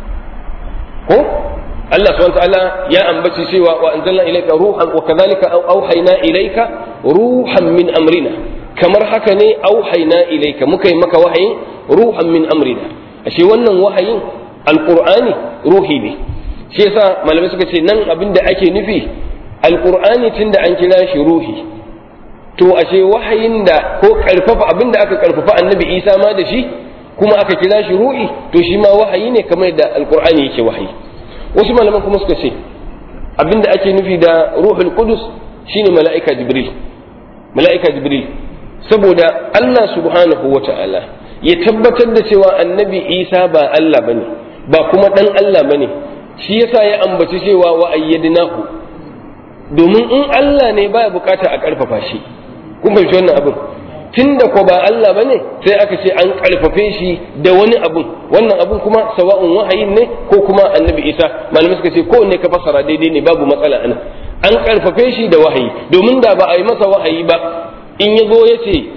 ko Allah subhanahu ta'ala ya ambaci cewa wa anzalna ilayka ruhan wa kadhalika auhayna ilayka ruhan min amrina kamar haka ne auhayna ilayka muka yi maka wahayin ruhan min amrina ashe wannan wahayin alqur'ani ruhi ne shi yasa malamai suka ce nan abin da ake nufi alqur'ani tunda an kira shi ruhi to ashe wahayin da ko karfafa abin da aka karfafa annabi isa ma da shi kuma aka kira shi ruhi to shi ma wahayi ne kamar da alqur'ani yake wahayi wasu malaman kuma suka ce abin da ake nufi da ruhul qudus shine mala'ika jibril mala'ika jibril saboda Allah subhanahu wata'ala ya tabbatar da cewa annabi isa ba Allah bane ba kuma dan Allah bane shi yasa ya ambaci cewa wa ayyadnahu domin in Allah ne baya bukata a karfafa shi kun fahimci wannan abin tunda ko ba Allah bane sai aka ce an karfafe shi da wani abun wannan abun kuma sawa'un wahayin ne ko kuma annabi Isa malamai suka ce ko ne ka fasara daidai ne babu matsala ana an karfafe shi da wahayi domin da ba a yi masa wahayi ba in ya zo ya ce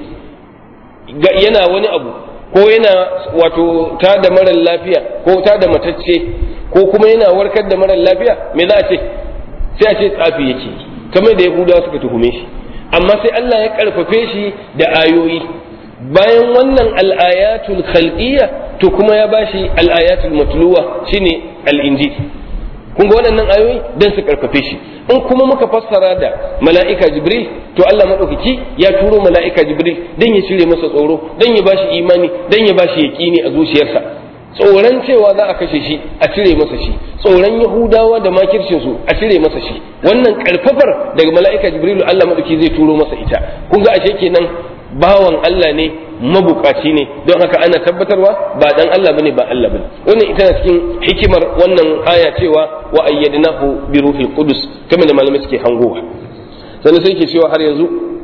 yana wani abu ko yana wato ta da marar lafiya ko ta da matacce ko kuma yana warkar da marar lafiya me za a ce sai a ce tsafi yake kamar da yahudawa suka tuhume shi amma sai Allah ya karfafe shi da ayoyi bayan wannan al'ayatul khalqiyya to kuma ya bashi al'ayatul matluwa shine al-injil kun ga waɗannan ayoyi dan su karfafe shi in kuma muka fassara da mala'ika jibril to Allah madaukaki ya turo mala'ika jibril dan ya cire masa tsoro dan ya bashi imani dan ya bashi yaqini a zuciyarsa tsoron cewa za a kashe shi a cire masa shi tsoron yahudawa da makircin su a cire masa shi wannan karfafar daga mala'ika jibrilu Allah madauki zai turo masa ita kun ga ashe kenan bawan Allah ne mabukaci ne don haka ana tabbatarwa ba dan Allah bane ba Allah bane wannan ita na cikin hikimar wannan aya cewa wa ayyadnahu bi ruhil qudus kamar da malamai suke hangowa sannan sai ke cewa har yanzu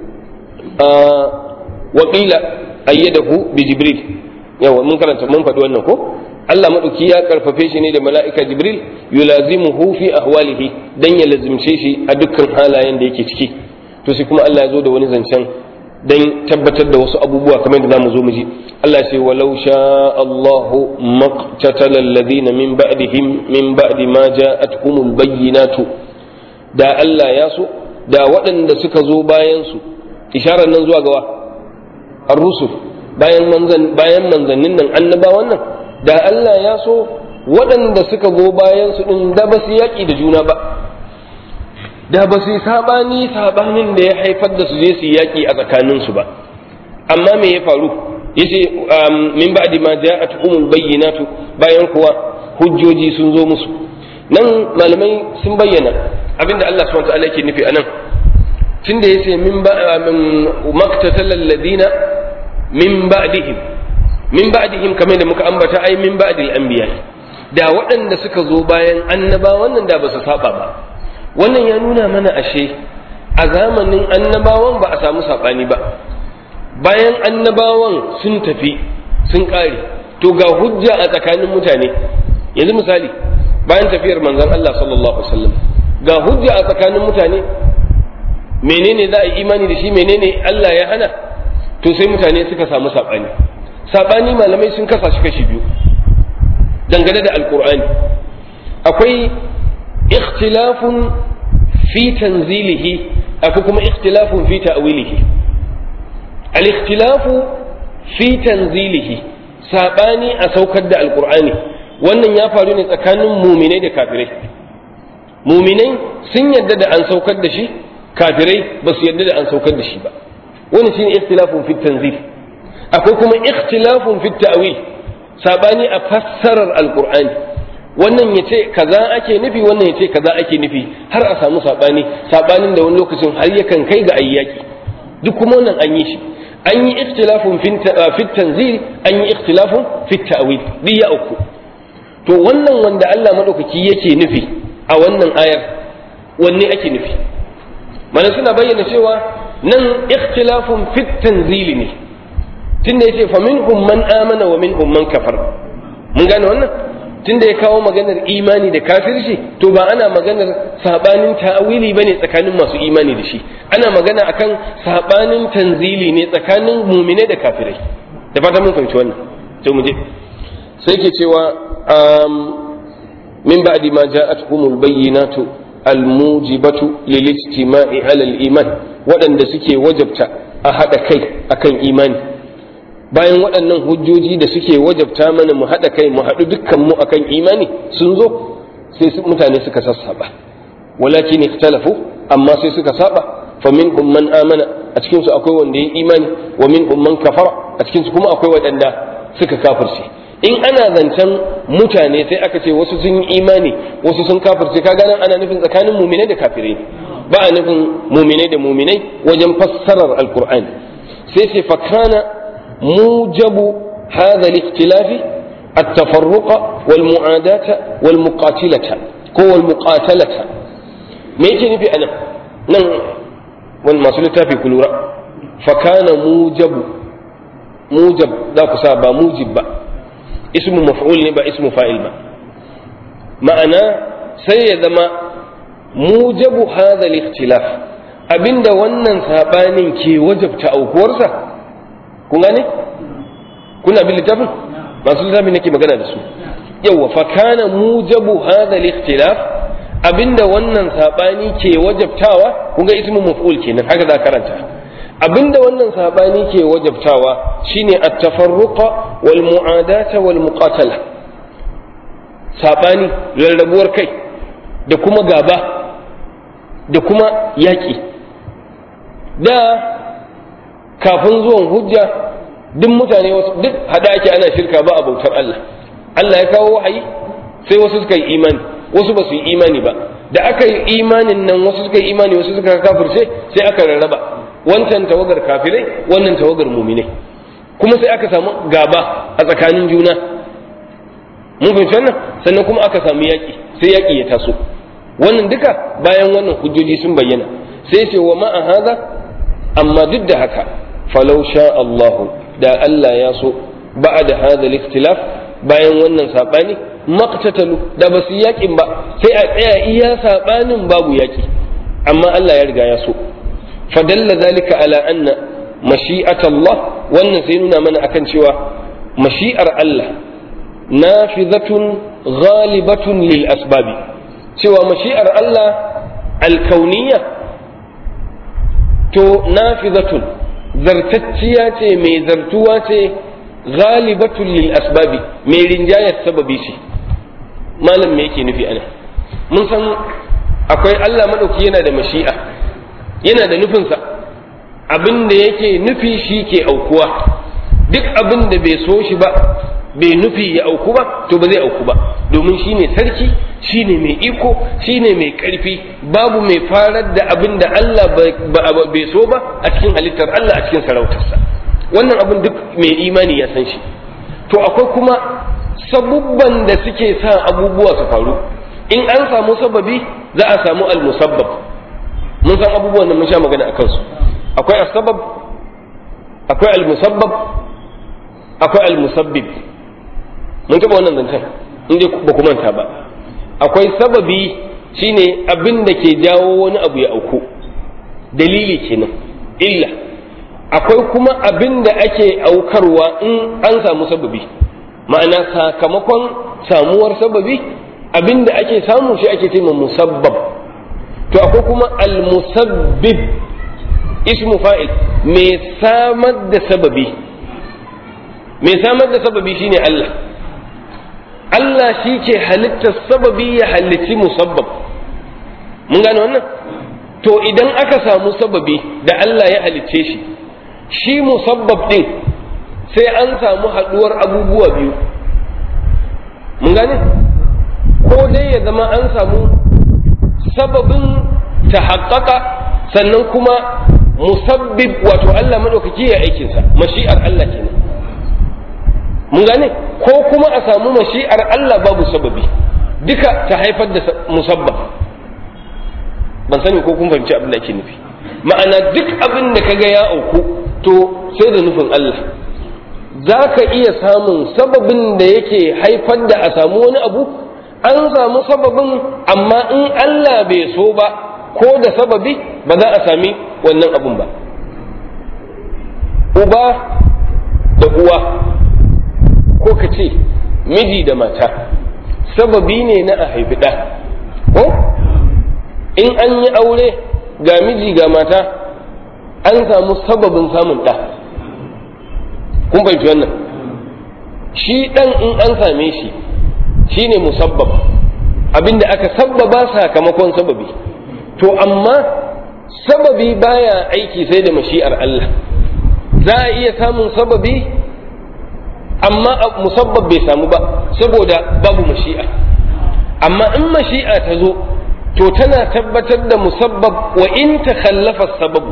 wa qila ayyadahu bi jibril yawa mun karanta mun faɗi wannan ko Allah maɗauki ya karfafe shi ne da mala'ika Jibril yulazimuhu fi ahwalihi dan ya lazimce shi a dukkan halayen da yake ciki to sai kuma Allah ya zo da wani zancen dan tabbatar da wasu abubuwa kamar da zamu zo mu ji Allah ya ce walau sha Allahu maqtatala alladhina min ba'dihim min ba'di ma ja'atuhumul bayyinatu da Allah ya so da waɗanda suka zo bayan su isharar nan zuwa gawa ar-rusul bayan manzan bayan manzannin nan annabawan nan da Allah ya so waɗanda suka zo bayan su din da ba su yaƙi da juna ba da ba su yi sabani sabanin da ya haifar da su je su yaƙi a tsakanin su ba amma me ya faru yace min ba'di ma ja'at umul bayyinatu bayan kuwa hujjoji sun zo musu nan malamai sun bayyana abinda Allah subhanahu wa ta'ala yake nufi anan tunda yace min ba maktatal ladina min ba'dihim min ba'dihim kamar da muka ambata ai min ba'dil anbiya da waɗanda suka zo bayan annabawan nan da ba su saba ba wannan ya nuna mana ashe a zamanin annabawan ba a samu sabani ba bayan annabawan sun tafi sun ƙare to ga hujja a tsakanin mutane yanzu misali bayan tafiyar manzon Allah sallallahu alaihi wasallam ga hujja a tsakanin mutane menene za a yi imani da shi menene Allah ya hana to sai mutane suka samu saɓani saɓani malamai sun kasa shi kashi biyu dangane da alkur'ani akwai ikhtilafun fi tanzilihi akwai kuma ikhtilafun fi ta'wilihi al-ikhtilafu fi tanzilihi saɓani a saukar da alkur'ani wannan ya faru ne tsakanin muminai da kafirai muminai sun yadda da an saukar da shi kafirai ba su yadda da an saukar da shi ba wani shine ikhtilafun fi tanzil akwai kuma ikhtilafun fi ta'wil sabani a fassarar alqur'ani wannan yace kaza ake nufi wannan yace kaza ake nufi har a samu sabani sabanin da wani lokacin har yakan kai ga ayyaki duk kuma wannan an yi shi an yi ikhtilafun fi tanzil an yi ikhtilafun fi ta'wil diya uku to wannan wanda Allah madaukaki yake nufi a wannan ayar wanne ake nufi mana suna bayyana cewa nan ikhtilafun fit tanzili ne tunda yace fa minhum man amana wa minhum man kafar mun gane wannan tunda ya kawo maganar imani da kafirci to ba ana maganar sabanin ta'awili bane tsakanin masu imani da shi ana magana akan sabanin tanzili ne tsakanin mumine da kafirai da fata mun fahimci wannan sai mu je sai ke cewa min ba'di ma ja'atuhumul bayyinatu almujibatu lil ijtima'i ala al-iman waɗanda suke wajabta a haɗa kai akan imani bayan waɗannan hujjoji da suke wajabta mana mu haɗa kai mu haɗu dukkan mu akan imani sun zo sai mutane suka sassaba walakin ikhtalafu amma sai suka saba fa minhum man amana a cikin su akwai wanda ya imani wa minhum man kafara a cikin su kuma akwai waɗanda suka kafirce in ana zancen mutane sai aka ce wasu sun yi imani wasu sun kafirce ka ganin ana nufin tsakanin muminai da kafirai ba a nufin muminai da muminai wajen fassarar alkur'ani sai ce fakana mujabu hadha al-ikhtilafi التفرق والمعاداة والمقاتلة كو المقاتلة me yake nufi anan nan wani masu littafi ku lura fakana mujabu mujab za ku sa ba mujib ba ismu maf'ul ne ba ismu fa'il ba ma'ana sai ya zama mujabu hadha al-ikhtilaf abinda wannan sabanin ke wajabta aukuwarsa kun gane kuna bin littafin masu littafin nake magana da su yawa fa kana mujabu hadha al-ikhtilaf abinda wannan sabani ke wajabtawa kun ga ismu maf'ul kenan haka za karanta abinda wannan sabani ke wajabtawa shine at-tafarruqa wal mu'adata wal muqatala sabani rarrabuwar kai da kuma gaba da kuma yaƙi da kafin zuwan hujja duk mutane wasu duk hada ake ana shirka ba a bautar Allah Allah ya kawo wahayi sai wasu suka yi imani wasu ba su yi imani ba da aka yi imanin nan wasu suka yi imani wasu suka kafirce sai aka rarraba wancan tawagar kafirai wannan tawagar muminai kuma sai aka samu gaba a tsakanin juna mun fahimci wannan sannan kuma aka samu yaƙi sai yaƙi ya taso wannan duka bayan wannan hujjoji sun bayyana sai ce wa ma'a haza amma duk da haka falau sha Allahu da Allah ya so ba'da hadha al-ikhtilaf bayan wannan sabani maqtatalu da basu yaƙin ba sai a tsaya iya sabanin babu yaƙi amma Allah ya riga ya so fadalla zalika ala anna mashi'at Allah wannan sai nuna mana akan cewa mashi'ar Allah nafizatun ghalibatun lil asbabi cewa mashi'ar Allah alkauniya to nafizatun zartacciya ce mai zartuwa ce ghalibatun lil asbabi mai rinjayar sababi ce malam me yake nufi ana mun san akwai Allah madauki yana da mashi'a yana da nufinsa abin da yake nufi shi ke aukuwa duk abin da bai so shi ba bai nufi ya auku ba to ba zai auku ba domin shi ne sarki shi ne mai iko shi ne mai ƙarfi babu mai farar da abin da Allah bai so ba a cikin halittar Allah a cikin sarautarsa wannan abin duk mai imani ya san shi to akwai kuma sabubban da suke sa abubuwa su faru in an samu sababi za a samu al-musabbab mun san abubuwan da mun sha magana a kansu akwai asbab akwai al-musabbab akwai al-musabbib mun taɓa wannan zancen in dai ba ku manta ba akwai sababi shine abin da ke jawo wani abu ya auku dalili kenan illa akwai kuma abin da ake aukarwa in an samu sababi ma'ana sakamakon samuwar sababi abin da ake samu shi ake ce musabbab to akwai kuma al-musabbib ismu fa'il mai samar da sababi mai samar da sababi shine Allah Allah shi ke halittar sababi ya halicci musabbab mun gane wannan to idan aka samu sababi da Allah ya halicce shi shi musabbab din sai an samu haduwar abubuwa biyu mun gane ko dai ya zama an samu sababin ta haƙaƙa sannan kuma musabbib wato Allah maɗaukaki ya aikinsa mashi'ar Allah kenan mun gane ko kuma a samu mashi'ar Allah babu sababi duka ta haifar da musabbab ban sani ko kun fahimci abin da ake nufi ma'ana duk abin da kaga ya auku to sai da nufin Allah za ka iya samun sababin da yake haifar da a samu wani abu an samu sababin amma in Allah bai so ba ko da sababi ba za a sami wannan abun ba uba da uwa ko ka ce miji da mata sababi ne na a haifi ɗa ko in an yi aure ga miji ga mata an samu sababin samun ɗa kun fahimci wannan shi ɗan in an same shi shi ne musabbab abinda aka sabbaba sakamakon sababi to amma sababi baya aiki sai da mashi'ar Allah za a iya samun sababi amma musabbab bai samu ba saboda babu mashi'a amma in mashi'a ta zo to tana tabbatar da musabbab wa in ta khallafa sababu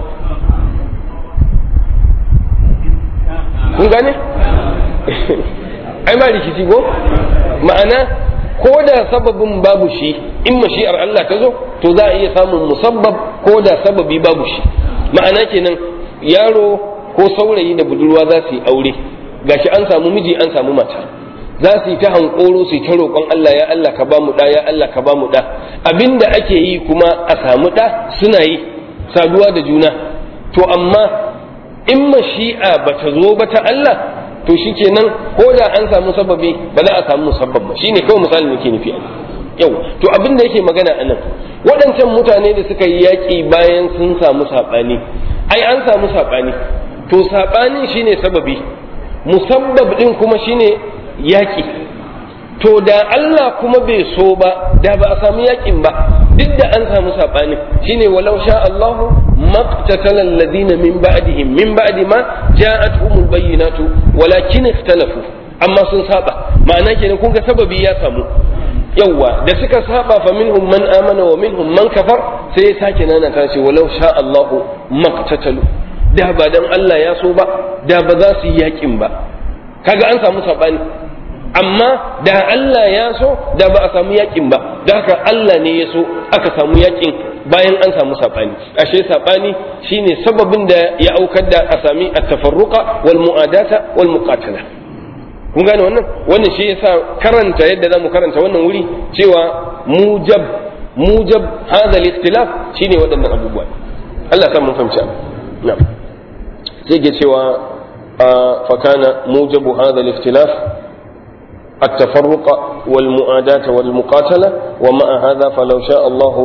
kun gane ai ma rikici ko ma'ana ko da sababin babu shi in mashi'ar Allah ta zo to za a iya samun musabbab ko da sababi babu shi ma'ana kenan yaro ko saurayi da budurwa za su yi aure gashi an samu miji an samu mata za su yi ta hankoro su yi ta roƙon Allah ya Allah ka ba mu ɗa ya Allah ka ba mu ɗa abinda ake yi kuma a samu ɗa suna yi saduwa da juna to amma in mashi'a ba ta zo ba ta Allah to shikenan ko da an samu sababi ba za a samu musabbab ba shine kawai misalin yake nufi yau to abin da yake magana anan waɗancan mutane da suka yi yaƙi bayan sun samu saɓani ai an samu saɓani to saɓanin shine sababi musabbab ɗin kuma shine yaƙi to da Allah kuma bai so ba da ba a samu yakin ba duk da an samu sabani shine walau sha Allah maqtatala alladhina min ba'dihim min ba'di ma ja'atuhumul bayyinatu walakin ikhtalafu amma sun saba ma'ana kenan kun ga sababi ya samu yawwa da suka saba fa minhum man amana wa minhum man kafar sai ya sake nana ta ce walau sha Allah maqtatalu da ba dan Allah ya so ba da ba za su yi yakin ba kaga an samu sabani amma da Allah ya so da ba a samu yakin ba da haka Allah ne ya so aka samu yakin bayan an samu sabani ashe sabani shine sababin da ya aukar da a sami at-tafarruqa wal mu'adata wal muqatala kun gane wannan wannan shi yasa karanta yadda zamu karanta wannan wuri cewa mujab mujab hadha al-ikhtilaf shine waɗannan abubuwa Allah ya mun fahimci na'am sai ke cewa fa kana mujabu hadha al-ikhtilaf التفرق والمؤاداة والمقاتلة ومع هذا فلو شاء الله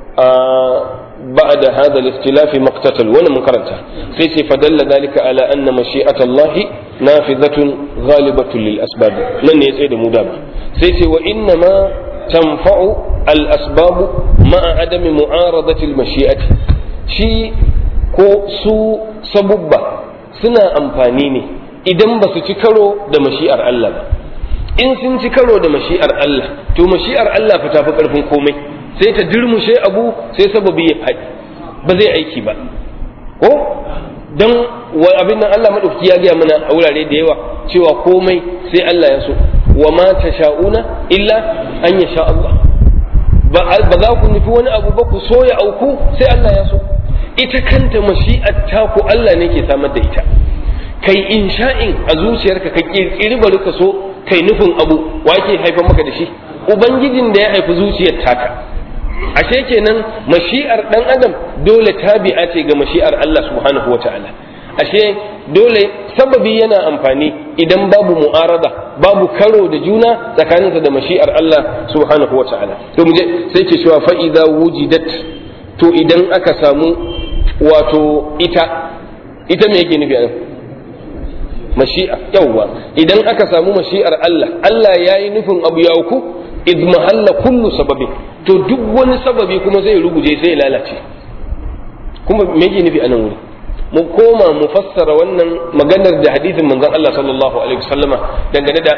بعد هذا الاختلاف ما اقتتل وانا منكرته سيسي فدل ذلك على أن مشيئة الله نافذة غالبة للأسباب لن يسيد مدابة سيسي وإنما تنفع الأسباب مع عدم معارضة المشيئة شي ko su sabubba suna amfani ne idan ba su ci karo da mashi'ar Allah ba in sun ci karo da mashi'ar Allah to mashi'ar Allah fa tafi karfin komai sai ta dirmushe abu sai sababi ya faɗi ba zai aiki ba ko don abin nan Allah maɗauki ya gaya mana a wurare da yawa cewa komai sai Allah ya so wa ma ta sha'una illa an ya sha Allah ba za ku nufi wani abu ba ku so ya auku sai Allah ya so ita kanta mashi'ar taku Allah ne ke samar da ita kai insha'in a zuciyarka ka kirkiri bari ka so kai nufin abu wa ke haifar maka da shi ubangijin da ya haifi zuciyar taka ashe kenan mashi'ar dan adam dole tabi'a ce ga mashi'ar Allah subhanahu wa ta'ala ashe dole sababi yana amfani idan babu mu'arada babu karo da juna tsakaninsa da mashi'ar Allah subhanahu wa ta'ala to muje sai ke cewa fa idza wujidat to idan aka samu wato ita ita me yake nufi anan mashi'a yawwa idan aka samu mashi'ar Allah Allah ya yi nufin abu ya uku id mahalla kullu sababi to duk wani sababi kuma zai ruguje sai lalace kuma me yake nufi anan wuri mu koma mu fassara wannan maganar da hadisin manzon Allah sallallahu alaihi wasallama dangane da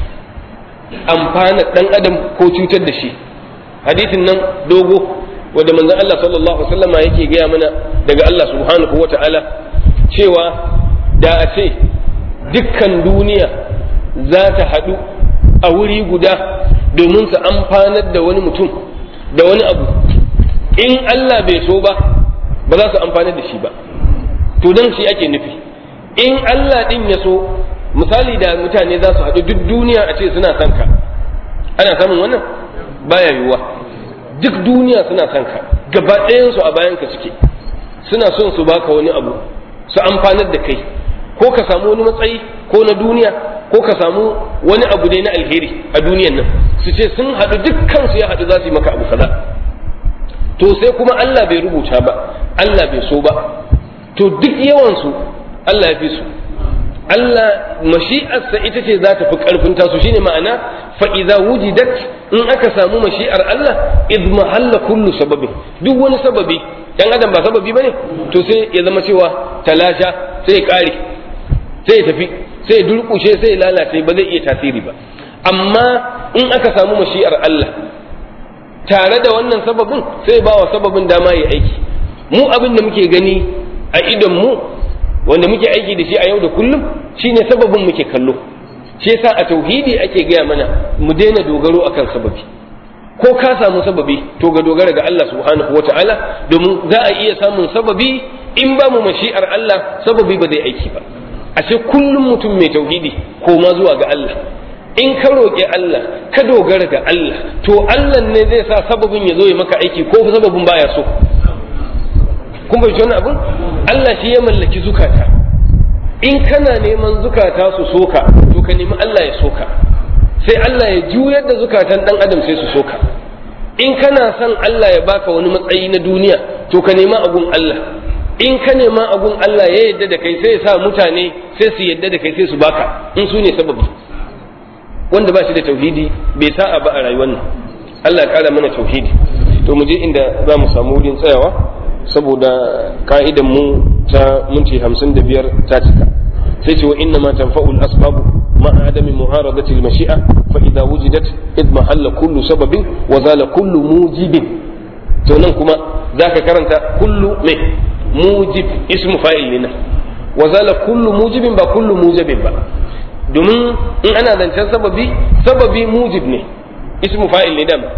amfana dan adam ko cutar da shi hadisin nan dogo wanda manzon Allah sallallahu alaihi wasallama yake gaya mana daga Allah subhanahu wata'ala cewa da a ce dukkan duniya za ta haɗu a wuri guda domin su amfanar da wani mutum da wani abu in Allah bai so ba ba za su amfanar da shi ba to don shi ake nufi in Allah ɗin ya so misali da mutane za su haɗu duk duniya a ce suna son ka ana samun wannan baya yiwuwa duk duniya suna son ka gaba ɗayansu a bayan ka suke suna son su baka wani abu su amfanar da kai ko ka samu wani matsayi ko na duniya ko ka samu wani abu ne na alheri a duniyan nan su ce sun haɗu dukkan su ya haɗu za su yi maka abu kaza to sai kuma Allah bai rubuta ba Allah bai so ba to duk yawan su Allah ya fi su Allah mashi'arsa ita ce za ta fi ƙarfin tasu shine ma'ana fa idza wujidat in aka samu mashi'ar Allah id mahalla kullu sababin duk wani sababi dan adam ba sababi bane to sai ya zama cewa talasha sai ya kare sai ya tafi sai ya durkushe sai ya lalace ba zai iya tasiri ba amma in aka samu mashi'ar Allah tare da wannan sababin sai ba wa sababin dama ya aiki mu abin da muke gani a idon mu wanda muke aiki da shi a yau da kullum shine sababin muke kallo shi yasa a tauhidi ake gaya mana mu daina dogaro akan sababi ko ka samu sababi to ga dogara ga Allah subhanahu wataala domin za a iya samun sababi in ba mu mashi'ar Allah sababi ba zai aiki ba ashe kullum mutum mai tauhidi koma zuwa ga Allah in ka roƙi Allah ka dogara ga Allah to Allah ne zai sa sababin ya zo ya maka aiki ko sababin baya so kun bai wani abin Allah shi ya mallaki zukata in kana neman zukata su soka to ka nemi Allah ya soka sai Allah ya juyar da zukatan dan adam sai su soka in kana son Allah ya baka wani matsayi na duniya to ka nema abun Allah in ka nema abun Allah ya yadda da kai sai ya sa mutane sai su yadda da kai sai su baka in su ne sababi wanda ba shi da tauhidi bai sa'a ba a rayuwar nan Allah ya kara mana tauhidi to mu je inda za mu samu wurin tsayawa saboda ka'idan mu ta minti hamsin da biyar ta cika sai ce wa inna ma tanfa'ul asbabu ma adami mu'aradati al-mashi'a fa idza wujidat id mahalla kullu sababin wa zala kullu mujibin to nan kuma zaka karanta kullu me mujib ismu fa'il ne wa zala kullu mujibin ba kullu mujibin ba domin in ana zancen sababi sababi mujib ne ismu fa'il ne dama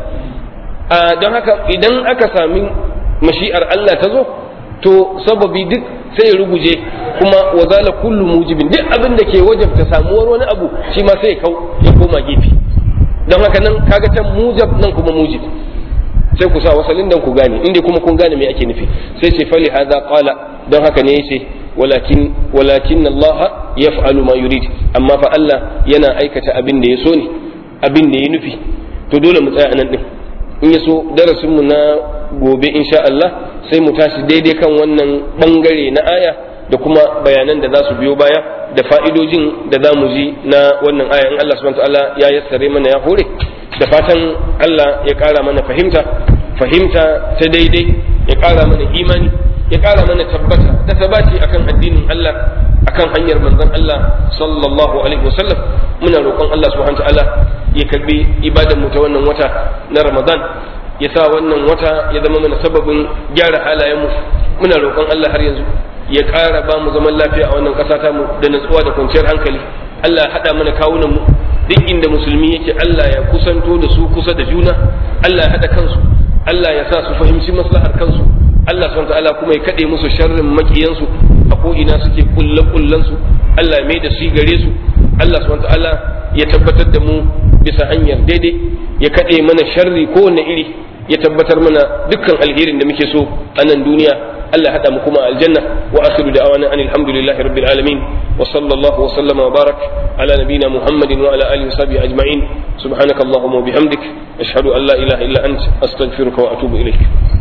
don haka idan aka sami mashi'ar Allah ta zo to sababi duk sai ya ruguje kuma wazala kullu mujibin duk abin da ke wajabta samuwar wani abu shi ma sai ya kau ya koma gefe don haka nan kaga can mujab nan kuma mujib sai ku sa wasalin dan ku gane inda kuma kun gane me ake nufi sai ce fali hadha qala don haka ne yace walakin walakin Allah yaf'alu ma yurid amma fa Allah yana aikata abin da ya so ne abin da ya nufi to dole mu tsaya anan din in ya so darasin mu na gobe insha Allah sai mu tashi daidai kan wannan bangare na aya da kuma bayanan da za su biyo baya da fa'idojin da za mu ji na wannan aya in Allah subhanahu ta'ala ya yassare mana ya hore da fatan Allah ya ƙara mana fahimta fahimta ta daidai ya ƙara mana imani ya ƙara mana tabbata da tabati akan addinin Allah akan hanyar manzon Allah sallallahu alaihi wasallam muna roƙon Allah subhanahu ta'ala ya karbi ibadan mu ta wannan wata na Ramadan ya sa wannan wata ya zama mana sababin gyara halayenmu muna roƙon Allah har yanzu ya ƙara ba mu zaman lafiya a wannan ƙasa ta mu da natsuwa da kwanciyar hankali Allah ya haɗa mana kawunan mu duk inda musulmi yake Allah ya kusanto da su kusa da juna Allah ya haɗa kansu Allah ya sa su fahimci maslahar kansu Allah subhanahu ta'ala kuma ya kaɗe musu sharrin makiyansu a ko ina suke kulle kullen su Allah ya mai da su gare su Allah subhanahu ta'ala ya tabbatar da mu bisa hanyar daidai ya kaɗe mana sharri kowane iri ya tabbatar mana dukkan alherin da muke so a nan duniya Allah hada mu kuma aljanna wa akhiru da'wana anil hamdulillahi rabbil alamin wa sallallahu wa sallama wa barak ala nabiyyina muhammadin wa ala alihi wa sahbihi ajma'in subhanakallahumma wa bihamdik ashhadu an la ilaha illa ant astaghfiruka wa atubu ilaik